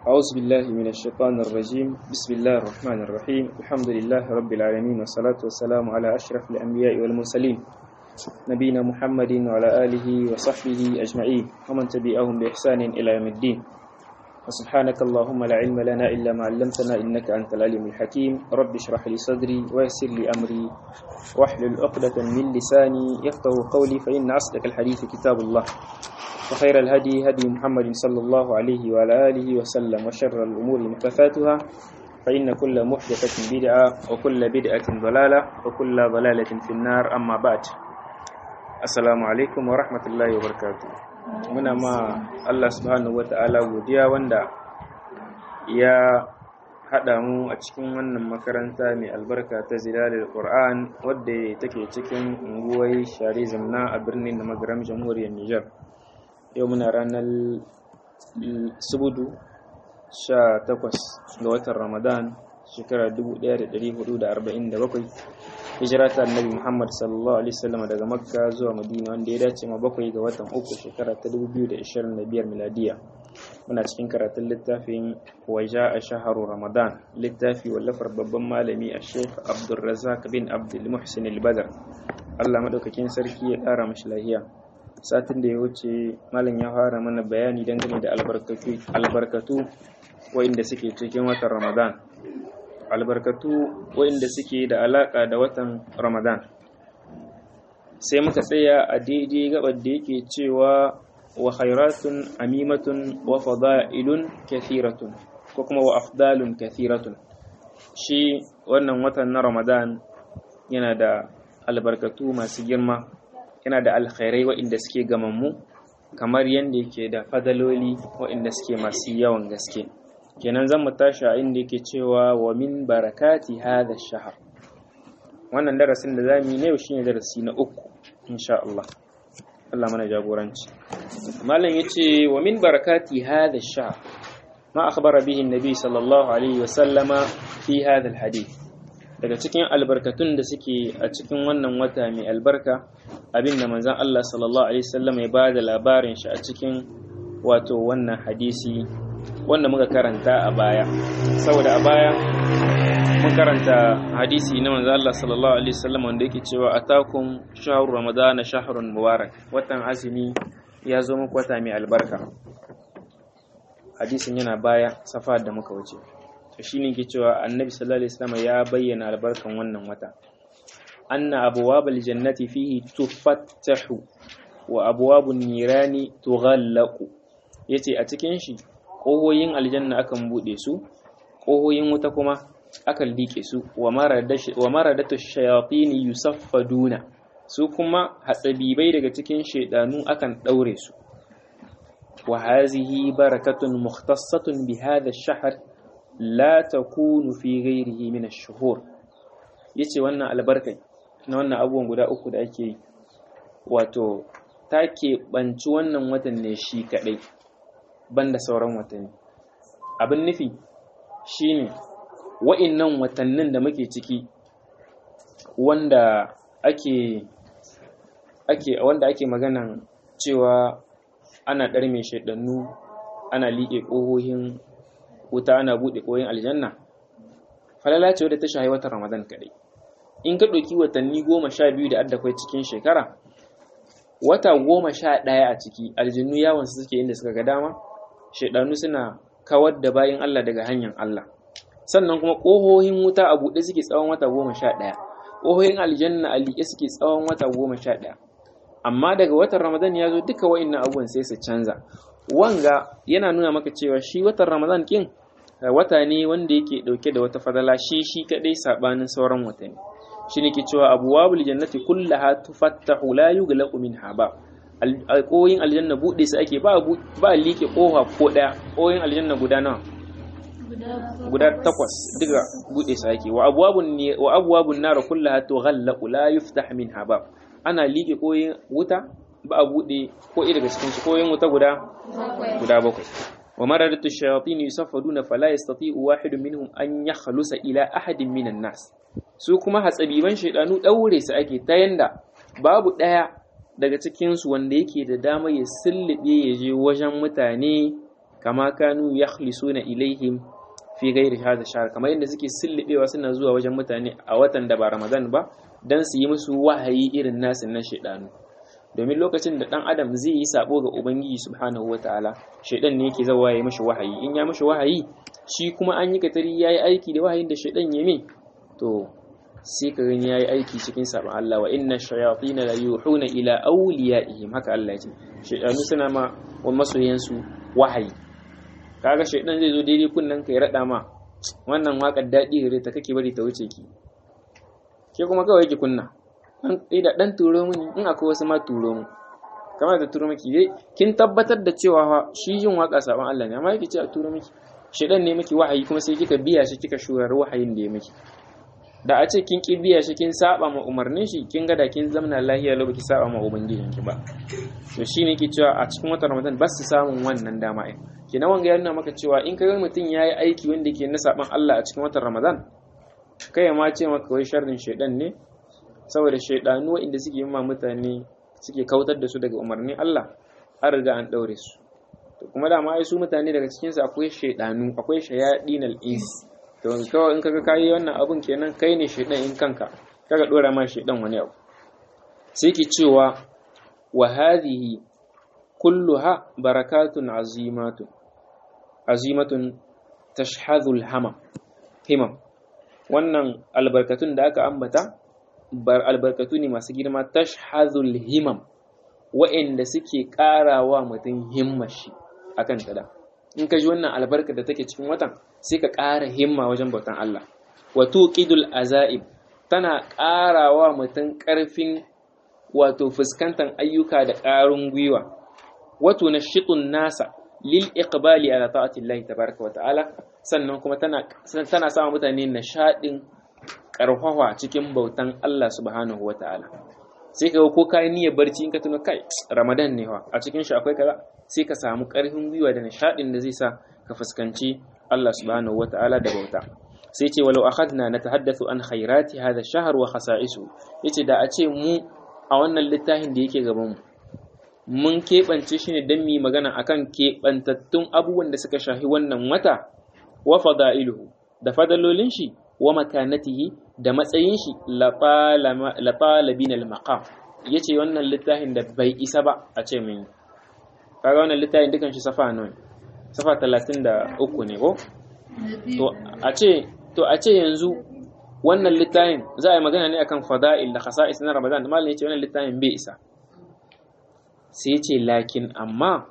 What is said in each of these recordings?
أعوذ بالله من الشيطان الرجيم بسم الله الرحمن الرحيم الحمد لله رب العالمين والصلاة والسلام على أشرف الأنبياء والمرسلين نبينا محمد وعلى آله وصحبه أجمعين ومن تبعهم بإحسان إلى يوم الدين وسبحانك اللهم لا علم لنا إلا ما علمتنا إنك أنت العليم الحكيم رب اشرح لي صدري ويسر لي أمري واحلل عقدة من لساني يفقه قولي فإن أصدق الحديث كتاب الله وخير الهدي هدي محمد صلى الله عليه وعلى آله وسلم وشر الأمور محدثاتها فإن كل محدثة بدعة وكل بدعة ضلالة وكل ضلالة في النار أما بعد السلام عليكم ورحمة الله وبركاته muna ma Allah subhanahu wata'ala godiya wanda ya haɗa mu a cikin wannan makaranta mai albarka ta zilalil Qur'an wadda take cikin unguwar Shari Zamna a birnin da magaram jamhuriyar Nijar yau muna ranar subudu 18 ga watan Ramadan shekara 1447 hijira ta annabi Muhammad sallallahu alaihi wasallam daga Makka zuwa Madina wanda ya dace ma bakwai ga watan uku shekara ta 2025 miladiya muna cikin karatun littafin waja a shaharu Ramadan littafi wallafar babban malami a Sheikh Abdul Razak bin Abdul Muhsin al-Badr Allah madaukakin sarki ya kara mashi lahiya satin da ya wuce malam ya fara mana bayani dangane da albarkatu albarkatu wa'inda suke cikin watan Ramadan albarkatu waɗanda suke da alaƙa da watan ramadan sai muka tsaya a daidai gabar da yake cewa wa khairatun amimatun wa fada'ilun kathiratun ko kuma wa afdalun kathiratun shi wannan watan na ramadan yana da albarkatu masu girma yana da alkhairai waɗanda suke gamammu kamar yadda yake da fadaloli waɗanda suke masu yawan gaske kenan zan mu tashi a inda yake cewa wa min barakati hadha shahar wannan darasin da zamu yi ne yau shine darasi na uku insha Allah Allah mana jagoranci malam yace wa min barakati hadha shahar ma akhbara bihi annabi sallallahu alaihi wa sallama fi hadha alhadith daga cikin albarkatun da suke a cikin wannan wata mai albarka abinda manzon Allah sallallahu alaihi wasallam ya bada labarin shi a cikin wato wannan hadisi wanda muka karanta a baya saboda a baya mun karanta hadisi na manzo Allah sallallahu alaihi wasallam wanda yake cewa atakum shahru ramadana shahrun mubarak watan azumi ya zo muku wata mai albarka hadisin yana baya safa da muka wuce to shine yake cewa annabi sallallahu alaihi wasallam ya bayyana albarkan wannan wata anna abwabal jannati fihi tufattahu wa abwabun nirani tughallaqu yace a cikin shi ƙohoyin aljanna akan buɗe su ƙohoyin wuta kuma akan liƙe su wa maradatu shayatini yusaffaduna su kuma hatsabibai daga cikin shaidanu akan ɗaure su wa hazihi barakatun mukhtassatun bi hadha ash-shahr la takunu fi ghayrihi min ash-shuhur yace wannan albarkai na wannan abubuwan guda uku da ake yi wato ta keɓanci wannan watan ne shi kaɗai banda sauran watanni abin nufi shine wa'innan watannin da muke ciki wanda ake ake wanda ake maganan cewa ana ɗarme shaidannu ana liƙe ƙohohin wuta ana buɗe ƙohohin aljanna falala ce wadda ta shahi watan ramadan kaɗai in ka ɗauki watanni goma sha biyu da addakwai cikin shekara wata goma sha ɗaya a ciki aljannu yawon suke inda suka ga dama shaidanu suna kawar da bayan Allah daga hanyar Allah sannan kuma ƙohohin wuta a buɗe suke tsawon wata goma sha ɗaya ƙohohin aljanna a liƙe suke tsawon wata goma sha ɗaya amma daga watan ramadan ya zo duka wa'innan abubuwan sai su canza wanga yana nuna maka cewa shi watan ramadan kin wata ne wanda yake ɗauke da wata fadala shi shi kaɗai saɓanin sauran watanni shi ne ke cewa abuwabul jannati kullaha tufattahu la yughlaqu minha ba alƙoyin aljanna buɗe su ake ba ba liƙe ƙofa ko ɗaya ƙoyin aljanna guda nawa guda takwas duka buɗe su ake wa abwabun wa abwabun nar kullaha tughallaqu la yuftah minha ba ana liƙe ƙoyin wuta ba a buɗe ko ɗaya daga cikin su ƙoyin wuta guda guda bakwai wa maradatu shayatin yusaffaduna fala yastati'u wahidun minhum an yakhlusa ila ahadin minan nas su kuma hatsabiban shaidanu daure su ake ta yanda babu ɗaya daga cikinsu wanda yake da dama ya sullube ya je wajen mutane kama kanu yakhlisuna ilaihim fi ghairi hadha shahr kamar yadda suke sillibewa suna zuwa wajen mutane a watan da ba Ramadan ba dan su yi musu wahayi irin nasu na shedanu domin lokacin da dan adam zai yi sabo ga ubangiji subhanahu wataala shedan ne yake zawa ya mishi wahayi in ya mishi wahayi shi kuma an yi katari yayi aiki da wahayin da shedan ya min to sai ka gani yayi aiki cikin sabon Allah wa inna shayatin la yuhuna ila awliyaihim haka Allah ya ce shedanu suna ma wa masoyansu wahayi kaga shedan zai zo daidai kunnan ka ya rada ma wannan wakar dadi gare ta kake bari ta wuce ki ke kuma kawai ki kunna dan da dan turo mini in akwai wasu ma turo mu kamar da turo miki dai kin tabbatar da cewa shi yin waka sabon Allah ne amma yake ce a turo miki shedan ne miki wahayi kuma sai kika biya shi kika shurar wahayin da ya miki da a ce kin biya shi kin saba ma umarnin shi kin ga da kin zamna lahiya lau baki saba ma ubangijin ki ba to shine yake cewa a cikin watan Ramadan ba su samun wannan dama ai kina wanga yana maka cewa in kaga mutum yayi aiki wanda yake na saban Allah a cikin watan Ramadan kai ma ce maka wai sharrin shedan ne saboda shedanu inda suke yi ma mutane suke kautar da su daga umarnin Allah an riga an daure su to kuma da ma ai su mutane daga cikin su akwai shedanu akwai shayadinal ins to kawai in kaga kayi wannan abun kenan kai ne shedan in kanka kaga dora ma shedan wani abu sai ki cewa wa hadhihi kulluha barakatun azimatun azimatun tashhadul hamam himam wannan albarkatun da aka ambata bar albarkatu ne masu girma tashhadul himam wa'inda suke karawa mutum himmashi akan tada in ka ji wannan albarka da take cikin watan sai ka ƙara himma wajen bautan Allah wato qidul azaib tana ƙarawa mutum ƙarfin wato fuskantar ayyuka da ƙarin gwiwa wato na shiɗin nasa lil iqbali ala ta'ati Allah tabaraka wa ta'ala sannan kuma tana tana sa mutane nishaɗin ƙarfafa cikin bautan Allah subhanahu wa ta'ala sai ka ko kai niyyar barci in ka tuno kai Ramadan ne wa a cikin shi akwai kaza sai ka samu ƙarfin gwiwa da nishaɗin da zai sa ka fuskanci Allah subhanahu wa ta'ala da bauta sai ce walau akhadna natahaddathu an khairati hadha ash-shahr wa khasa'isu yace da a ce mu a wannan littafin da yake gaban mu mun keɓance shi ne don mu magana akan keɓantattun abubuwan da suka shahi wannan wata wa fada'iluhu da fadalolin shi wa makanatihi da matsayin shi la talabin al-maqam yace wannan littafin da bai isa ba a ce mun kaga wannan littafin dukan shi safa nawa safa 33 ne ko to a ce to a ce yanzu wannan littafin za a yi magana ne akan fada'il da khasa'is na Ramadan da malamin yace wannan littafin bai isa sai ce lakin amma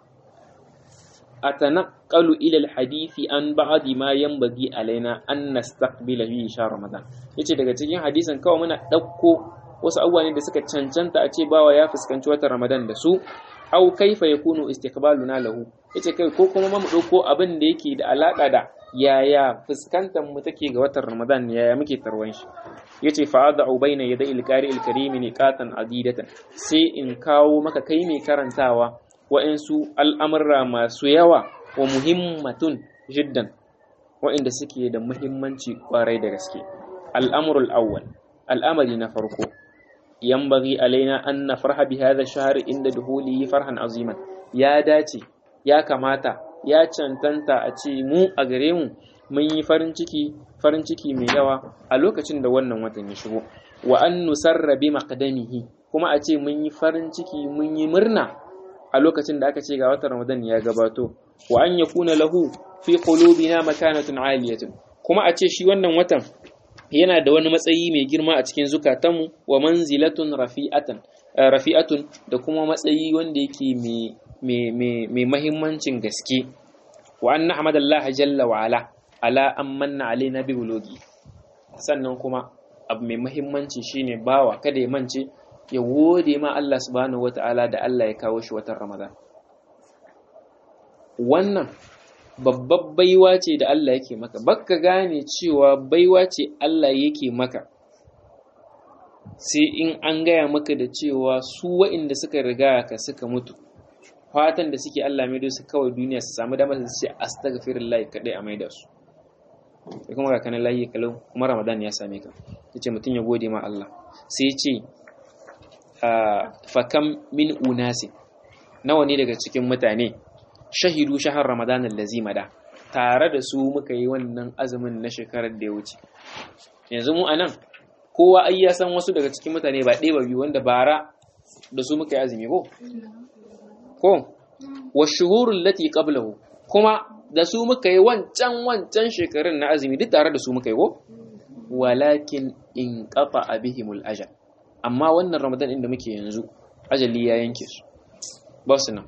atanaqalu ila alhadisi an ba'di ma yanbaghi alaina an nastaqbila fi shahr Ramadan yace daga cikin hadisin kawai muna dauko wasu abubuwa ne da suka cancanta a ce bawa ya fuskanci watan Ramadan da su au kaifa yakunu istiqbaluna lahu yace kai ko kuma mu dauko abin da yake da alaka da yaya fuskantar mu take ga watan Ramadan yaya muke tarwan shi yace fa ad'u baina yaday al-qari al-karim niqatan adidatan sai in kawo maka kai mai karantawa wa'ansu al'amurra masu yawa wa muhimmatun jiddan wa'inda suke da muhimmanci kwarai da gaske al'amrul awwal al'amari na farko yanbaghi alaina an nafraha bi hadha ash-shahr inda duhulihi farhan aziman ya dace ya kamata ya cancanta a ce mu a gare mu mun yi farin ciki farin ciki mai yawa a lokacin da wannan watan ya shigo wa an nusarra bi maqdamihi kuma a ce mun yi farin ciki mun yi murna a lokacin da aka ce ga watan Ramadan ya gabato wa an yakuna lahu fi qulubina makanatun aliyatun kuma a ce shi wannan watan yana da wani matsayi mai girma a cikin zukatanmu wa manzilatun rafi'atan rafi'atun da kuma matsayi wanda yake mai mai mahimmancin gaske wa anna hamadallahi jalla wa ala ala an manna alaina bi bulogi sannan kuma abu mai mahimmanci shine bawa kada ya mance ya gode ma Allah subhanahu wata'ala da Allah ya kawo shi watan Ramadan wannan babbar baiwa ce da Allah yake maka baka gane cewa baiwa ce Allah yake maka sai in an gaya maka da cewa su wa'inda suka riga ka suka mutu fatan da suke Allah mai su kawai duniya su samu damar su ce astaghfirullah kadai a maida su sai kuma ga kanan layi kalau kuma Ramadan ya same ka yace mutum ya gode ma Allah sai ce fa kam min unasi nawa ne daga cikin mutane shahidu shahar ramadan allazi mada tare da su muka yi wannan azumin na shekarar da ya wuce yanzu mu anan kowa ai ya san wasu daga cikin mutane ba ɗaya ba biyu wanda bara da su muka yi azumi ko ko wa shuhurul lati qablahu kuma da su muka yi wancan wancan shekarun na azumi duk tare da su muka yi ko walakin in qata bihimul ajal amma wannan ramadan inda muke yanzu ajali ya yanke su ba su nan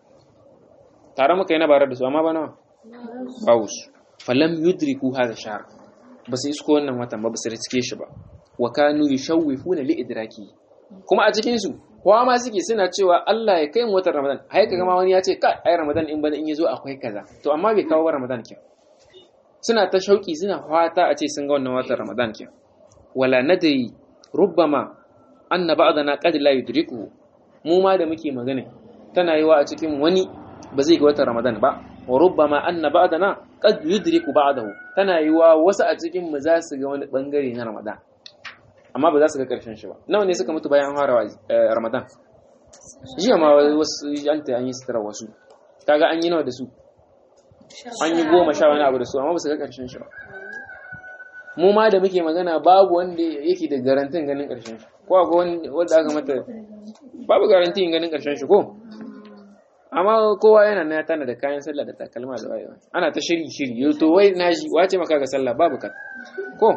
tare muka yi na bare da su amma ba nawa bawu su falam yudriku hadha shahr ba su isko wannan watan ba ba su riske shi ba wa kanu yashawifuna li idraki kuma a cikin su kowa ma suke suna cewa Allah ya kai mu watan Ramadan hai kaga ma wani ya ce kai ai Ramadan in bana in yazo akwai kaza to amma bai kawo Ramadan kin suna ta shauki suna fata a ce sun ga wannan watan Ramadan kin wala nadri rubbama anna ba'dana qad la yudriku mu ma da muke magana tana yiwa a cikin wani ba zai ga watan Ramadan ba wa rubbama anna ba'dana qad yudriku ba'dahu tana yiwa wasu a cikin mu za su ga wani bangare na Ramadan amma ba za su ga karshen shi ba nawa ne suka mutu bayan fara Ramadan jiya ma wasu an ta an yi sutura wasu kaga an yi nawa da su an yi goma sha wani abu da su amma ba su ga karshen shi ba mu ma da muke magana babu wanda yake da garantin ganin karshen shi ko akwai wanda aka mata babu garantin ganin karshen shi ko amma kowa yana na tana da kayan sallah da takalma da wayewa ana ta shiri shiri yau to wai na ji wace maka ga sallah babu ka ko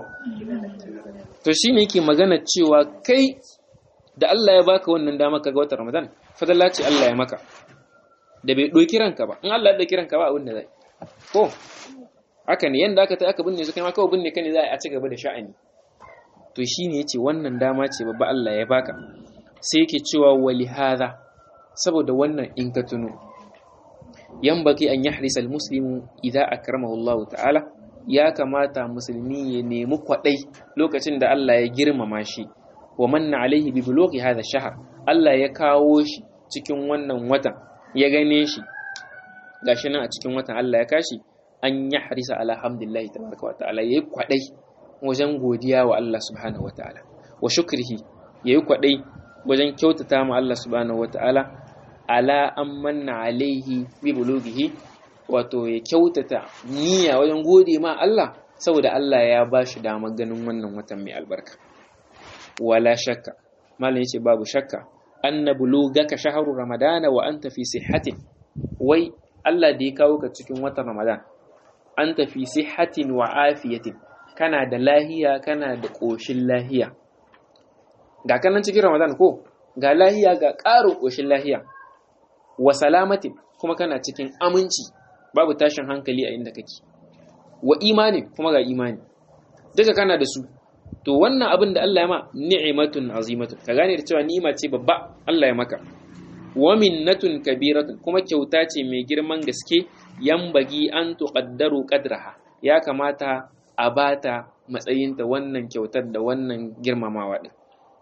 to shine yake magana cewa kai da Allah ya baka wannan dama ka ga watan Ramadan fadalla ce Allah ya maka da bai doki ranka ba in Allah ya doki ranka ba abin da zai ko haka ne yanda aka ta aka binne su kai ma kawai binne ka ne za a ci gaba da sha'ani to shine yace wannan dama ce babba Allah ya baka sai yake cewa wali hadha saboda wannan in ka tuno yambaki an yahrisa almuslimu idza akramahu Allah ta'ala ya kamata musulmi ya nemi kwadai lokacin da Allah ya girmama shi wa manna alaihi bi bulughi hadha shahr Allah ya kawo shi cikin wannan watan ya gane shi gashi nan a cikin watan Allah ya kashi an yahrisa ala hamdillahi tabaraka wa ta'ala yayi kwadai wajen godiya wa Allah subhanahu wa ta'ala wa shukrihi yayi kwadai wajen kyautata ma Allah subhanahu wa ta'ala ala an manna alaihi bi bulughihi wato ya kyautata niyya wajen gode ma Allah saboda Allah ya ba shi damar ganin wannan watan mai albarka wala shakka malam yace babu shakka anna bulugaka shahru ramadana wa anta fi sihhatin wai Allah da ya kawo ka cikin watan ramadan anta fi sihhatin wa afiyatin kana da lahiya kana da koshin lahiya ga kanan cikin ramadan ko ga lahiya ga ƙarin koshin lahiya wa salamatin kuma kana cikin aminci babu tashin hankali a inda kake wa imani kuma ga imani duka kana da su to wannan abin da Allah ya ma ni'matun azimatun ka gane da cewa ni'ima ce babba Allah ya maka wa minnatun kabiratun kuma kyauta ce mai girman gaske yambagi an tuqaddaru qadraha ya kamata a bata matsayinta wannan kyautar da wannan girmamawa din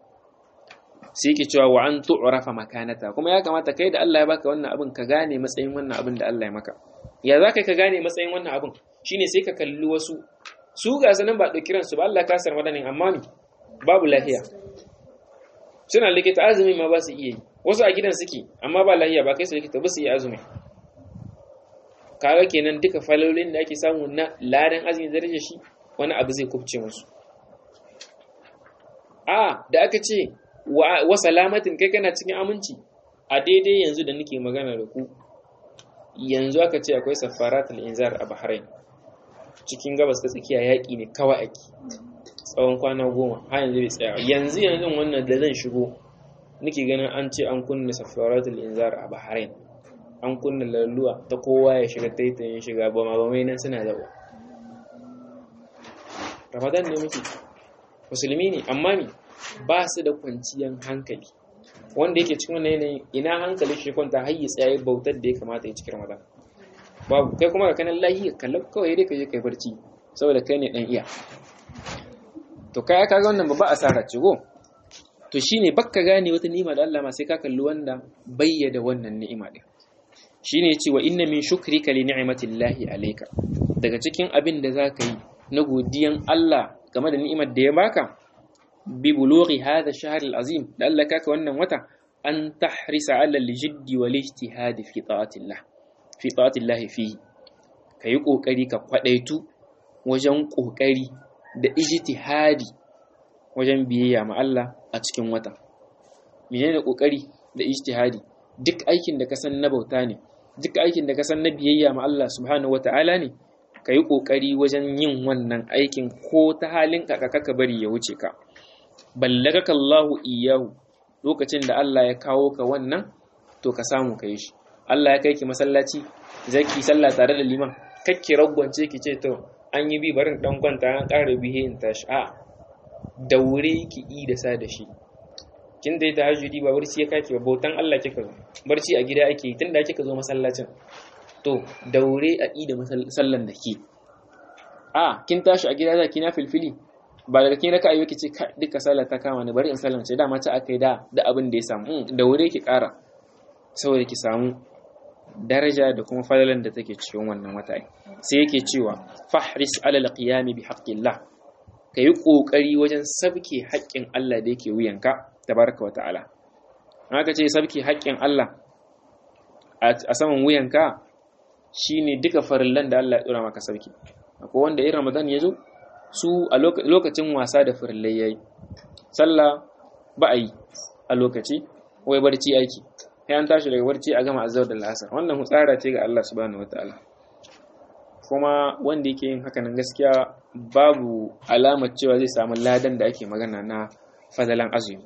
sai yake cewa wa an tu'rafa makanata kuma ya kamata kai da Allah ya baka wannan abin ka gane matsayin wannan abin da Allah ya maka ya za ka gane matsayin wannan abin shine sai ka kalli wasu su ga sanan ba ɗauki ransu ba Allah ka sar madanin amma ni babu lahiya suna likita azumi ma ba su iya yi wasu a gidan suke amma ba lahiya ba kai su likita ba su iya azumi kaga kenan duka falolin da ake samu na ladan azumi da rage shi wani abu zai kubce musu a da aka ce wa salamatin kai kana cikin aminci a daidai yanzu da nake magana da ku yanzu aka ce akwai safaratul inzar a Bahrain cikin gabas ta tsakiya yaƙi ne kawai ake tsawon kwana goma har yanzu bai tsaya yanzu yanzu wannan da zan shigo nake ganin an ce an kunna safaratul inzar a Bahrain an kunna lalluwa ta kowa ya shiga taitayin shiga ba ma mai nan suna zaɓa Ramadan ne muke musulmi ne amma me ba su da kwanciyar hankali wanda yake cikin wannan yanayin ina hankali shi kwanta har ya tsaye bautar da ya kamata ya cikin ramadan babu kai kuma ka kanan lahi kallon kawai dai ka je kai barci saboda kai ne dan iya to kai ka ga wannan babba asara ce go to shine bakka gane wata ni'ima da Allah ma sai ka kalli wanda bayyada wannan ni'ima din shine yace wa inna min shukrika li ni'matillahi alayka daga cikin abin da zaka yi na godiyan Allah game da ni'imar da ya baka bi bulughi hadha ash-shahr al-azim da Allah kaka wannan wata an tahrisa ala al-jiddi wal ijtihad fi ta'atillah fi ta'atillahi fihi kayi kokari ka kwadaitu wajen kokari da ijtihadi wajen biyayya ma Allah a cikin wata menene kokari da ijtihadi duk aikin da ka san na bauta ne duk aikin da ka san na biyayya ma Allah subhanahu wata'ala ne ka yi ƙoƙari wajen yin wannan aikin ko ta halin kaka ka bari ya wuce ka ballagaka Allahu iyahu lokacin da Allah ya kawo ka wannan to ka samu ka yi shi Allah ya kai ki masallaci zaki sallah tare da liman kakki ragwance ki ce to an yi bi barin dan kwanta an ƙara bihe in tashi a daure ki yi da sa da shi kin dai ta hajjudi ba barci ya kake ba bautan Allah kika zo barci a gida ake yi tunda kika zo masallacin to daure a ida sallan da ke a kin tashi a gida za ki na filfili ba daga kin raka ayyuki ce duka sallah ta kama ni bari in sallan ce dama ta aka yi da da abin da ya samu daure ki kara saboda ki samu daraja da kuma fadalan da take cikin wannan wata sai yake cewa fahris alal qiyami bi haqqillah kayi kokari wajen sabke haƙƙin Allah da yake wuyanka tabaraka wa ta'ala haka ce sabke haƙƙin Allah a saman wuyanka shine duka farillan da Allah ya dora maka sauki akwai wanda in Ramadan ya zo su a lokacin wasa da farillai yayi sallah ba a yi a lokaci wai barci aiki sai an tashi daga barci a gama azzar da la'asar wannan hutsara ce ga Allah subhanahu wataala kuma wanda yake yin haka nan gaskiya babu alamar cewa zai samu ladan da ake magana na fadalan azumi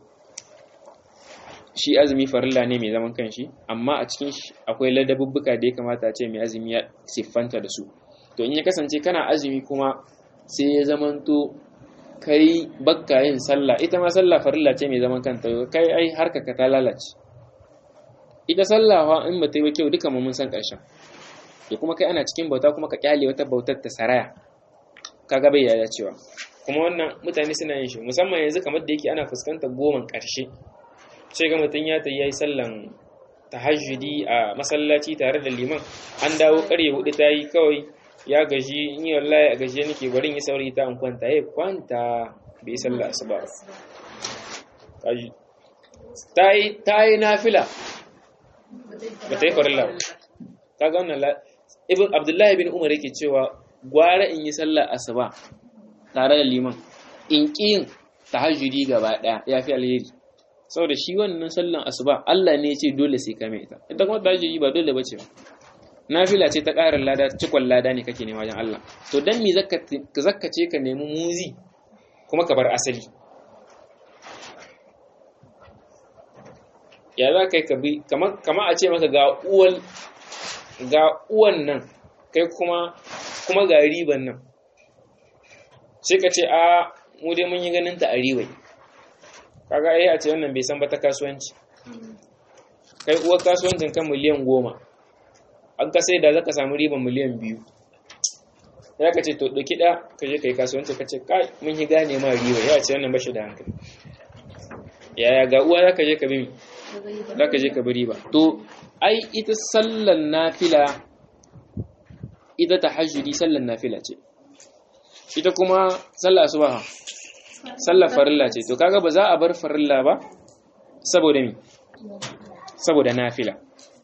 shi azumi farilla ne mai zaman kanshi amma a cikin shi akwai ladabubbuka da ya kamata a ce mai azumi ya siffanta da su to in ya kasance kana azumi kuma sai ya zamanto kai bakka yin sallah ita ma sallah farilla ce mai zaman kanta kai ai harka ka ta lalace ita sallah fa in bata yi ba kyau duka mu mun san ƙarshen to kuma kai ana cikin bauta kuma ka kyale wata bautar ta saraya kaga bai yaya cewa kuma wannan mutane suna yin shi musamman yanzu kamar da yake ana fuskantar goman ƙarshe sai ga mutum ya tayi yayi sallan tahajjudi a masallaci tare da liman an dawo ƙarye hudu ta yi kawai ya gaji in yi wallahi a gajiya nake bari yi saurayi ta an kwanta ya kwanta bai sallah asuba ta yi ta yi nafila ba ta yi farilla ba ta ga wannan ibn abdullahi bin umar yake cewa gwara in yi sallah asuba tare da liman in ƙin tahajjudi gaba ɗaya ya fi alheri saboda shi wannan sallan asuba Allah ne ya ce dole sai ka mai ita ita kuma tahajjudi ba dole bace ba nafila ce ta ƙarin lada cikon lada ne kake nema wajen Allah to dan me zakka ce ka nemi muzi kuma ka bar asali ya za kai ka bi kama a ce maka ga uwan ga uwan nan kai kuma kuma ga riban nan sai ka ce a mu dai mun yi ganin ta a ribai kaga ai a ce wannan bai san ba ta kasuwanci kai uwar kasuwancin kan miliyan goma an ka sai da za ka samu riban miliyan biyu ya ka ce to ɗauki ɗa ka je ka yi kasuwanci ka ce kai mun yi gane ma riba ya ce wannan bashi da hankali yaya ga uwa za ka je ka bi za ka je ka bi riba to ai ita sallan nafila ita ta hajjudi sallan nafila ce ita kuma sallah asuba sallar farilla ce to kaga ba za a bar farilla ba saboda mi saboda nafila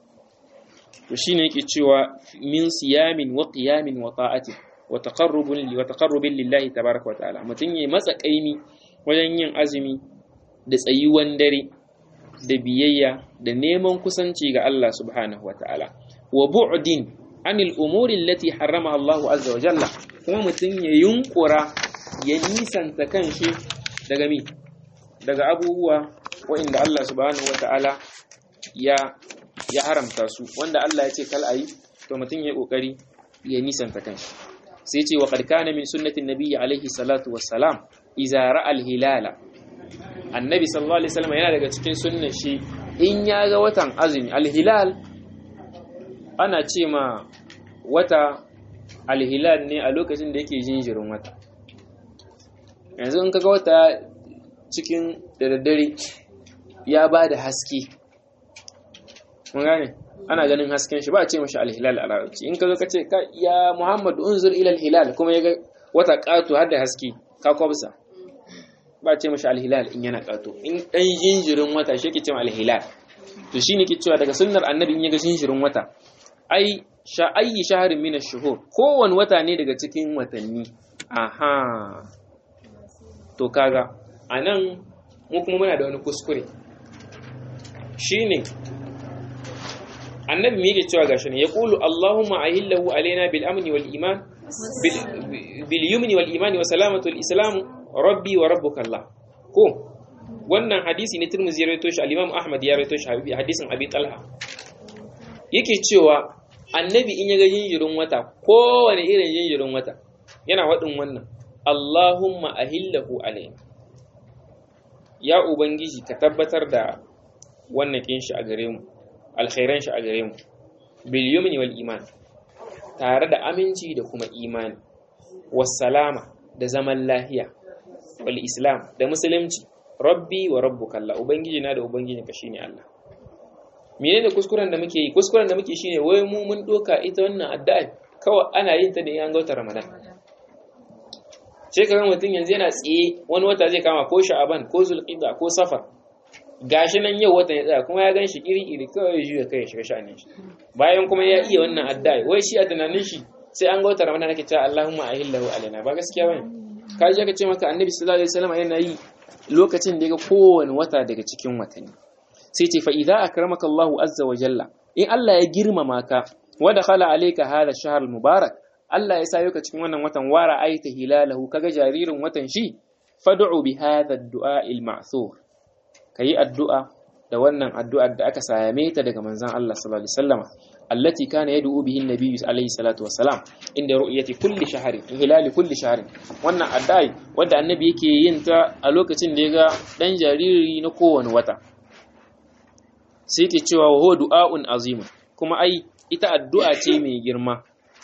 to shine yake cewa min siyamin wa qiyamin wa ta'ati wa taqarrubun wa taqarrubin lillahi tabaaraka wa ta'ala mutun yayi matsa kaimi wajen yin azumi da tsayuwan dare da biyayya da neman kusanci ga Allah subhanahu wa ta'ala wa bu'din anil umuri allati harrama Allah azza wa jalla kuma mutun ya yunkura ya nisanta kanshi daga mi daga abubuwa wa'inda Allah subhanahu wa ta'ala ya ya haramta su wanda Allah ya ce kal ayi to mutum ya kokari ya nisanta kanshi sai ce wa qad kana min sunnatin nabiyyi alaihi salatu wassalam idza ra'a al-hilala annabi sallallahu alaihi wasallam yana daga cikin sunnar shi in ya ga watan azumi al-hilal ana ce ma wata al-hilal ne a lokacin da yake jinjirin wata yanzu in kaga wata cikin da daddare ya ba da haske mun gane ana ganin hasken shi ba a ce mashi alhilal a larabci in ka zo ka ce ya muhammadu unzur ila alhilal kuma ya ga wata ƙato har da haske ka kwabsa ba a ce mashi alhilal in yana ƙato in ɗan jinjirin wata shi ke ce alhilal to shi ne ke cewa daga sunnar annabi in ya ga jinjirin wata ai sha ayyi shaharin min ash-shuhur kowane wata ne daga cikin watanni aha to kaga anan mu kuma muna da wani kuskure shine annabi me yake cewa gashi ne yaqulu allahumma ahillahu alaina bil amni wal iman bil yumni wal iman wa salamatu al islam rabbi wa rabbuka allah ko wannan hadisi ne Tirmidhi ya rawaito shi al-Imam Ahmad ya rawaito shi hadisin Abi Talha yake cewa annabi in ya ga jinjirin wata kowane irin jinjirin wata yana wadin wannan Allahumma ahillahu alayna ya ubangiji ka tabbatar da wannan kin shi a gare mu alkhairan shi a gare mu bil yumni wal iman tare da aminci da kuma imani was salama da zaman lahiya wal islam da musulunci rabbi wa rabbuka Allah ubangiji na da ubangijin ka shine Allah menene kuskuren da muke yi kuskuren da muke shine wai mu mun doka ita wannan addu'a kawai ana yin ta ne an ga watan Ramadan sai kaga mutum yanzu yana tsiye wani wata zai kama ko Sha'aban ko Zulqa'da ko Safar gashi nan yau watan ya tsaya kuma ya ganshi iri iri kawai ya juya kai ya shiga sha'anin shi bayan kuma ya iya wannan addu'a wai shi a tunanin shi sai an ga watan Ramadan nake cewa Allahumma ahillahu alaina ba gaskiya bane ka je ka ce maka Annabi sallallahu alaihi wasallam yana yi lokacin da ya ga kowane wata daga cikin watanni sai ce fa'iza a karamaka Allahu azza wa jalla in Allah ya girmama ka wadda khala alaika hada shahar mubarak Allah ya sayo ka cikin wannan watan wara aita hilalahu kaga jaririn watan shi fad'u bi hadha ad-du'a al-ma'thur kayi addu'a da wannan addu'ar da aka same ta daga manzon Allah sallallahu alaihi wasallama allati kana yad'u bihi an-nabiy alaihi salatu wassalam inda ru'yati kulli shahrin hilali kulli shahrin wannan addu'a wanda annabi yake yin ta a lokacin da ya ga dan jariri na kowane wata sai yake cewa wa huwa du'a'un azim kuma ai ita addu'a ce mai girma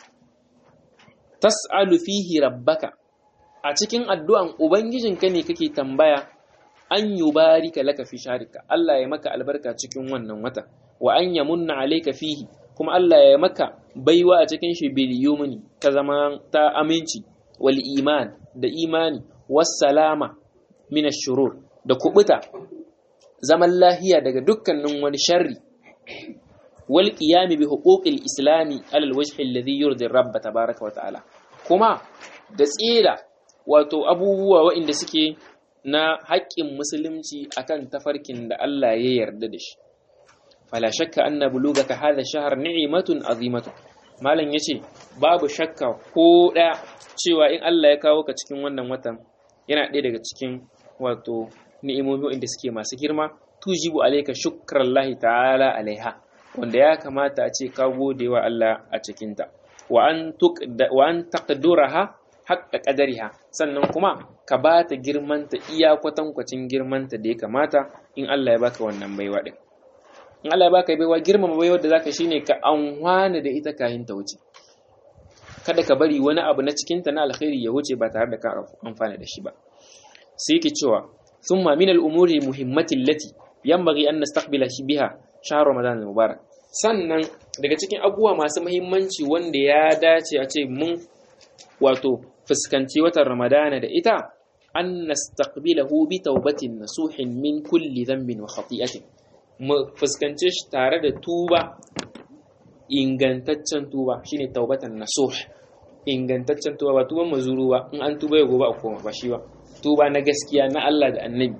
tas'alu fihi rabbaka a cikin addu'an ubangijinka ne kake tambaya an yubarika laka fi sharika Allah ya maka albarka cikin wannan wata wa an yamunna alayka fihi kuma Allah ya maka baiwa a cikin shi bil yumni ta zama ta aminci wal iman da imani was salama min shurur da kubuta zaman lahiya daga dukkanin wani sharri wal qiyami bi huquqil islami alal wajhi alladhi yurdi rabb tabaaraka wa ta'ala kuma da tsira wato abubuwa waɗanda suke na haƙƙin musulunci akan tafarkin da Allah ya yarda da shi fala shakka anna bulugaka hadha shahr ni'matun azimatu malam yace babu shakka ko ɗaya cewa in Allah ya kawo ka cikin wannan watan yana ɗaya daga cikin wato ni'imomi wanda suke masu girma tujibu alayka shukrallahi ta'ala alaiha wanda ya kamata a ce ka gode wa Allah a cikinta wa an wa an taqduraha haqqa qadariha sannan kuma ka ba ta girmanta iya kwatankwacin girmanta da ya kamata in Allah ya baka wannan baiwa din in Allah ya baka baiwa girmama baiwar da zaka shine ka anwana da ita kayan ta wuce kada ka bari wani abu na cikin ta na alkhairi ya wuce ba tare da ka amfana da shi ba sai yake cewa thumma min al-umuri muhimmati allati yanbaghi an nastaqbila biha shahr ramadan al-mubarak sannan daga cikin abubuwa masu muhimmanci wanda ya dace a ce mun wato fuskanci watan ramadana da ita an nastaqbilahu bi taubatin nasuhin min kulli dhanbin wa khati'atin mu fuskance shi tare da tuba ingantaccen tuba shine taubatan nasuh ingantaccen tuba ba tuban mazuru ba in an tuba ya gobe a koma ba shi ba tuba na gaskiya na Allah da annabi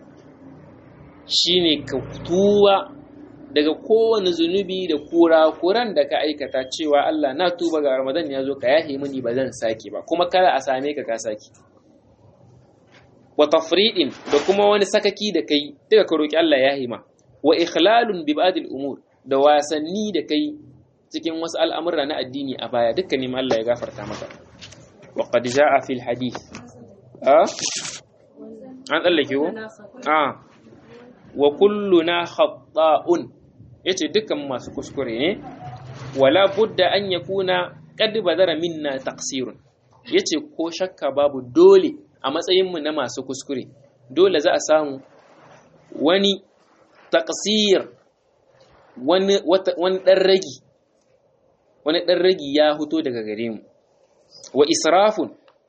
shine ka tuba daga kowane zunubi da kura kuran da ka aikata cewa Allah na tuba ga Ramadan ya zo ka yahe mini ba zan sake ba kuma kada a same ka ka sake wa tafridin da kuma wani sakaki da kai duka ka roki Allah ya hima wa ikhlalun bi ba'dil umur da wasanni da kai cikin wasu al'amura na addini a baya dukkanin Allah ya gafarta maka wa qad jaa fil hadith a an tsallake ko a wa kulluna khata'un yace dukkan masu kuskure ne wala budda an yakuna qad badara minna taqsirun yace ko shakka babu dole a matsayin mu na masu kuskure dole za a samu wani taqsir wani wani dan ragi wani dan ragi ya fito daga gare mu wa israfun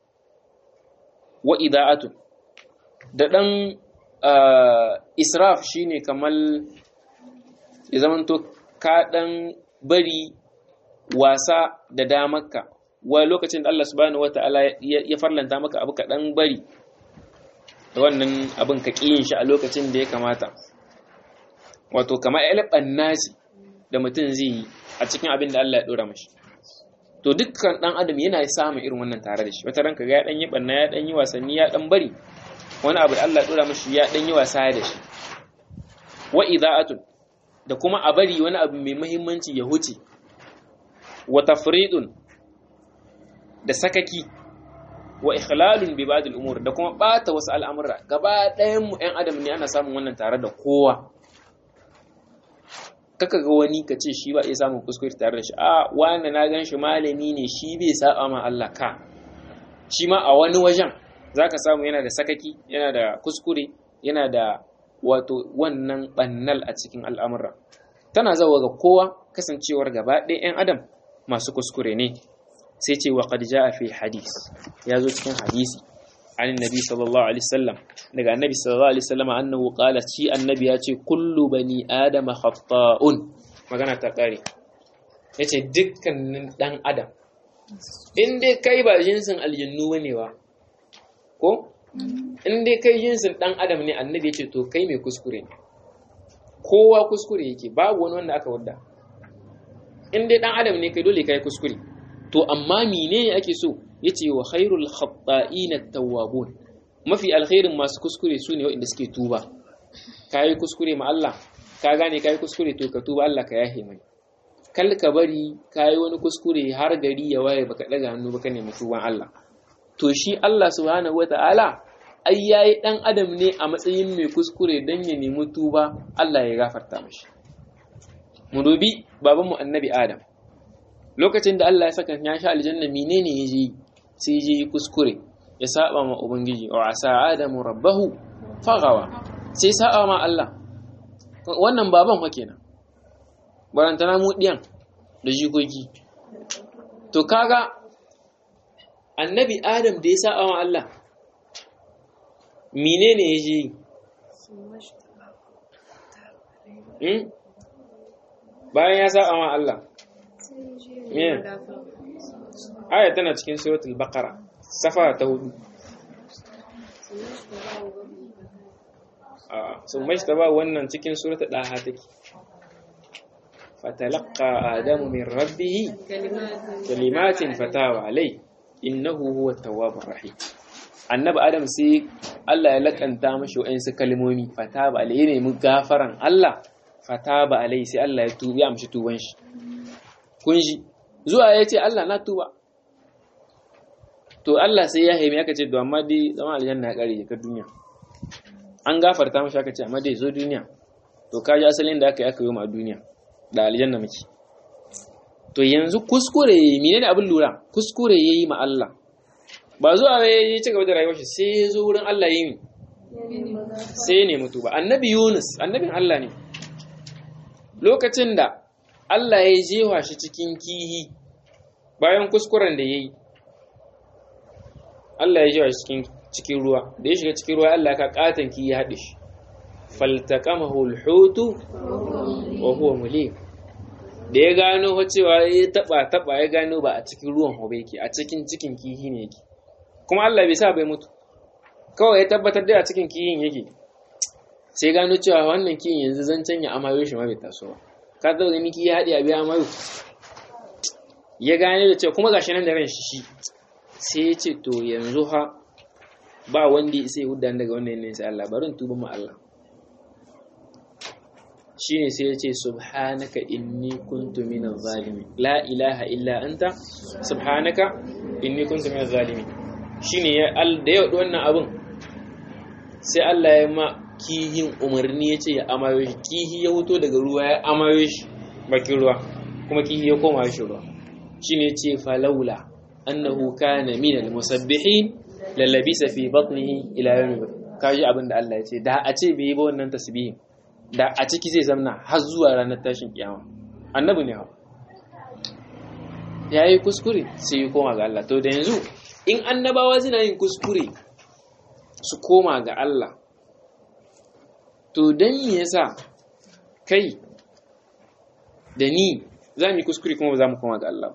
wa ida'atun da dan israf shine kamar ya zamanto ka ɗan bari wasa da damarka wa lokacin da Allah subhanahu wataala ya farlanta maka abu ka dan bari wannan abin ka kiyin shi a lokacin da ya kamata wato kamar ilban nasi da mutum zai yi a cikin abin da Allah ya dora mashi to dukkan dan adam yana samun irin wannan tare da shi wata ranka ga ya dan yi banna ya dan yi wasanni ya dan bari wani abu da Allah ya dora mashi ya dan yi wasa da shi wa ida'atun da kuma a bari wani abu mai muhimmanci ya huce wa tafridun da sakaki wa ikhlalun bi ba'd al-umur da kuma bata wasu al'amura gaba ɗayan mu ɗan adam ne ana samun wannan tare da kowa kaka ga wani ka ce shi ba iya samun kuskure tare da shi a wani na gan shi malami ne shi bai saba ma Allah ka shi ma a wani wajen zaka samu yana da sakaki yana da kuskure yana da wato wannan bannal a cikin al'amura tana zawa ga kowa kasancewar gaba ɗaya 'yan adam masu kuskure ne sai ce wa qad jaa fi hadis ya zo cikin hadisi an annabi sallallahu alaihi wasallam daga annabi sallallahu alaihi wasallam annahu qala shi annabi ya ce kullu bani adama khata'un magana ta kare yace dukkanin dan adam in dai kai ba jinsin aljannu bane ba ko in dai kai jinsin dan adam ne annabi ya ce to kai mai kuskure ne kowa kuskure yake babu wani wanda aka wadda in dai dan adam ne kai dole kai kuskure to amma menene ake so yace wa khairul khata'ina at-tawwabun mafi alkhairin masu kuskure su ne waɗanda suke tuba kai kuskure ma Allah ka gane kai kuskure to ka tuba Allah ka yahe mai kal ka bari kai wani kuskure har gari ya waye baka daga hannu baka nemi tuban Allah to shi Allah subhanahu wata'ala ai yayi dan adam ne a matsayin mai kuskure dan ya nemi tuba Allah ya gafarta mashi mu dubi babanmu annabi Adam lokacin da Allah ya saka ya sha aljanna menene yaje sai je kuskure ya saba ma ubangiji wa asa adamu rabbahu fagawa sai saba ma Allah wannan baban fa kenan barantana mu diyan da jikoki to kaga annabi adam da ya saba ma Allah menene yaje yi bayan ya saba ma Allah aya tana cikin suratul baqara safa ta hudu sun mai ta ba wannan cikin suratul daha take fatalaqa adamu min rabbih kalimatin fatawa alai innahu huwa tawwabur rahim annabi adam sai Allah ya lakanta mashi wa'ansu kalmomi fataba alai ne mu gafaran Allah fataba alai sai Allah ya tuba ya amshi tuban shi kun ji zuwa ya ce Allah na tuba to Allah sai ya haimi aka ce to amma dai zama aljanna ya kare ka duniya an gafarta mashi aka ce amma dai zo duniya to ka ji asalin da aka yi aka yi ma duniya da aljanna muke to yanzu kuskure menene abin lura kuskure yayi ma Allah ba zuwa ya ci gaba da rayuwar shi sai ya zo wurin Allah yi sai ya nemi tuba annabi Yunus annabin Allah ne lokacin da Allah ya jewa shi cikin kihi bayan kuskuren da ya yi Allah ya jewa shi cikin cikin ruwa da ya shiga cikin ruwa Allah ka katan kihi ya haɗe shi faltaqamahu alhutu wa huwa mulim da ya gano cewa ya taba taba ya gano ba a cikin ruwan hobe yake a cikin cikin kihi ne yake kuma Allah bai sa bai mutu kawai ya tabbatar da a cikin kihin yake sai gano cewa wannan kihin yanzu zancen ya amayo shi ma bai taso ba ka zo gani ki ya haɗe a biya mayu ya gane da cewa kuma gashi nan da ran shi shi sai ya ce to yanzu ha ba wanda ya sai hudda daga wannan yanayin sai Allah barin tuba ma Allah shine sai ya ce subhanaka inni kuntu minaz zalimin la ilaha illa anta subhanaka inni kuntu minaz zalimin shine ya da yau wannan abun sai Allah ya ma kihin umarni ya ce ya amayo shi kihi ya wuto daga ruwa ya amayo shi bakin ruwa kuma kihi ya koma shi ruwa shi ne ce falaula annahu kana min almusabbihin lalabisa fi batnihi ila yawmi kaji abin da Allah ya ce da a ce bai yi ba wannan tasbihin da a ciki zai zamna har zuwa ranar tashin kiyama annabi ne ha yayi kuskure sai ya koma ga Allah to da yanzu in annabawa suna yin kuskure su koma ga Allah to don me yasa kai da ni za mu yi kuskure kuma ba za mu koma ga Allah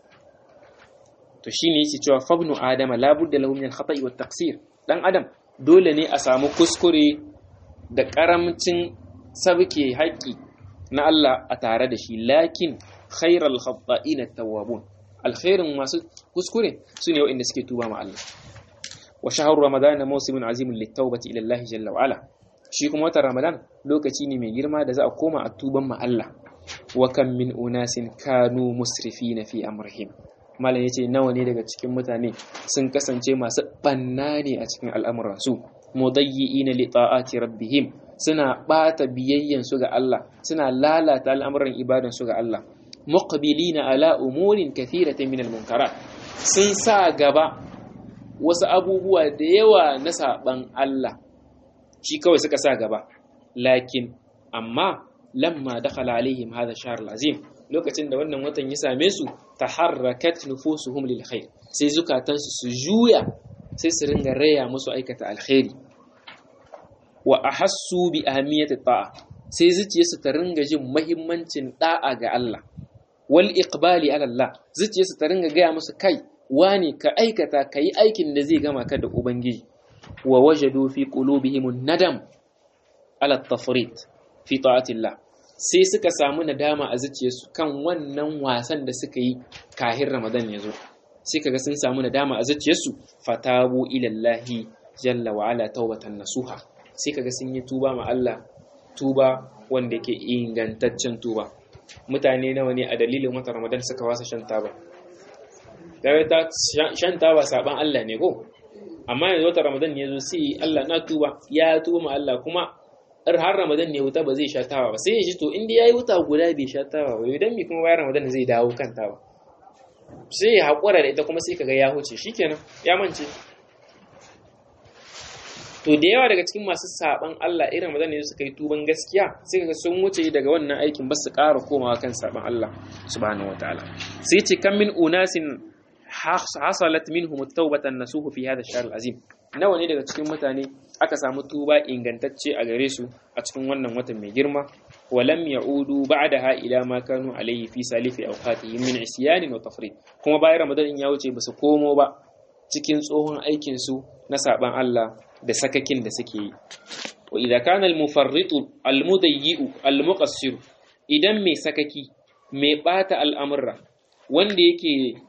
to shine yake cewa fabnu adama la budda lahu min al-khata'i wat taqsir dan adam dole ne a samu kuskure da karamcin sabke haƙi na Allah a tare da shi lakin khairal khata'ina tawwabun alkhairin masu kuskure sune waɗanda suke tuba ma Allah wa shahru ramadana mawsimun azimun lit-taubati ila Allah jalla wa ala shi kuma watan ramadan lokaci ne mai girma da za a koma a tuban ma Allah wa kam min unasin kanu musrifina fi amrihim malam yace nawa ne daga cikin mutane sun kasance masu banna ne a cikin al'amuransu mudayyi'ina li ta'ati rabbihim suna bata biyayyan su ga Allah suna lalata al'amuran ibadan su ga Allah muqbilina ala umurin kathiratin min al-munkarat sun sa gaba wasu abubuwa da yawa na saban Allah shi kawai suka sa gaba lakin amma lamma dakhala alaihim hadha shahr azim lokacin da wannan watan ya same su taharrakat nufusuhum lil khair sai zukatansu su juya sai su ringa raya musu aikata alkhairi wa ahassu bi ahamiyati ta'a sai zuciyarsu ta ringa jin muhimmancin da'a ga Allah wal iqbali ala Allah zuciyarsu ta ringa gaya musu kai wani ka aikata kai aikin da zai gama ka da ubangiji wa wajadu fi qulubihim nadam ala tafrit fi ta'atillah sai suka samu nadama a zuciyarsu kan wannan wasan da suka yi kahin Ramadan ya zo sai kaga sun samu nadama a zuciyarsu fatabu ilallahi jalla wa ala taubatan nasuha sai kaga sun yi tuba ma Allah tuba wanda yake ingantaccen tuba mutane nawa ne a dalilin watan Ramadan suka wasa shan taba ta shan taba saban Allah ne ko amma yanzu watan Ramadan ya zo sai Allah na tuba ya tuba ma Allah kuma har Ramadan ne wuta ba zai sha tawa ba sai ya ji to inda yayi wuta guda bai sha tawa ba idan mi kuma bayan Ramadan zai dawo kan tawa sai ya haƙura da ita kuma sai kaga ya huce shikenan ya mance to da yawa daga cikin masu saban Allah irin Ramadan ne suka yi tuban gaskiya sai kaga sun wuce daga wannan aikin ba su ƙara komawa kan saban Allah subhanahu wataala sai ce kan min unasin hasalat minhum at-taubatan nasuhu fi hadha ash-shahr al-azim nawa ne daga cikin mutane aka samu tuba ingantacce a gare su a cikin wannan watan mai girma walam ya'udu ba'daha ila ma kanu alayhi fi salifi awqatihim min isyan wa tafrid kuma bayan ramadan ya wuce basu komo ba cikin tsohon aikin su na saban Allah da sakakin da suke yi wa idza kana al-mufarritu al-mudayyi'u al-muqassir idan mai sakaki mai bata al'amurra wanda yake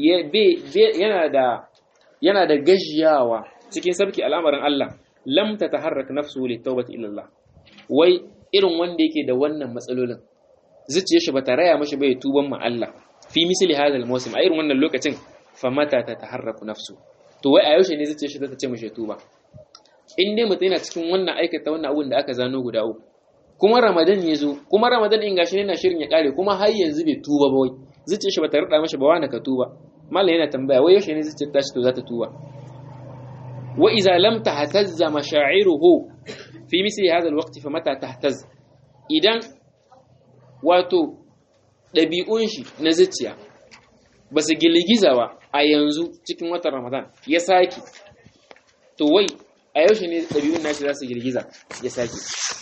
yana da yana da gajiyawa cikin sabki al'amarin Allah lam ta taharrak nafsu li tawbati ila Allah wai irin wanda yake da wannan matsalolin zuciyar shi bata raya mashi bai tuban ma Allah fi misli hadal mawsim a irin wannan lokacin fa mata ta taharraku nafsu to wai a yaushe ne zuciyar shi ta ce mashi tuba in dai mutum yana cikin wannan aikata wannan abun da aka zano guda uku kuma Ramadan ya zo kuma Ramadan in gashi yana shirin ya kare kuma har yanzu bai tuba ba wai zuciyar shi bata rada mashi ba wani ka tuba mallam yana tambaya wai yaushe ne zuciyar tashi to za ta tuba wa idza lam tahtazza masha'iruhu fi misli hadha alwaqt fa mata tahtaz idan wato dabi'un shi na zuciya ba su gilgiza ba a yanzu cikin watan Ramadan ya saki to wai a yaushe ne dabi'un nashi za su girgiza ya saki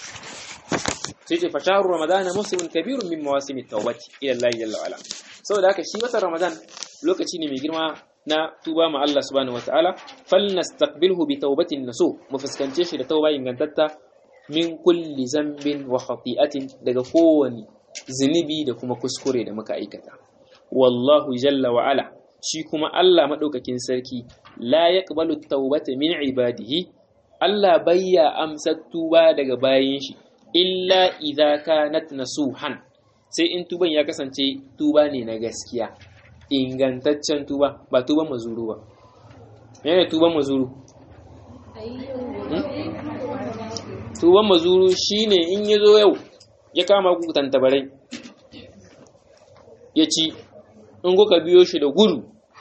sai ce fasharu ramadana muslimun kabirun min mawasimi tawbati ila Allah jalla wala saboda haka shi watan Ramadan lokaci ne mai girma na tuba ma Allah subhanahu wataala falnastaqbilhu bi tawbatin nasu mu fuskance shi da tauba ingantatta min kulli zambin wa khati'atin daga kowani zunubi da kuma kuskure da muka aikata wallahu jalla wa ala shi kuma Allah madaukakin sarki la yaqbalu tawbata min ibadihi Allah bayya amsa tuba daga bayin shi illa idza kanat nasuhan sai in tuban ya kasance tuba ne na gaskiya ingantaccen tuba ba tuban mazuru ba yana tuban mazuru tuban mazuru shine in ya zo yau ya kama ku tantabarai ya ci in kuka biyo shi da gudu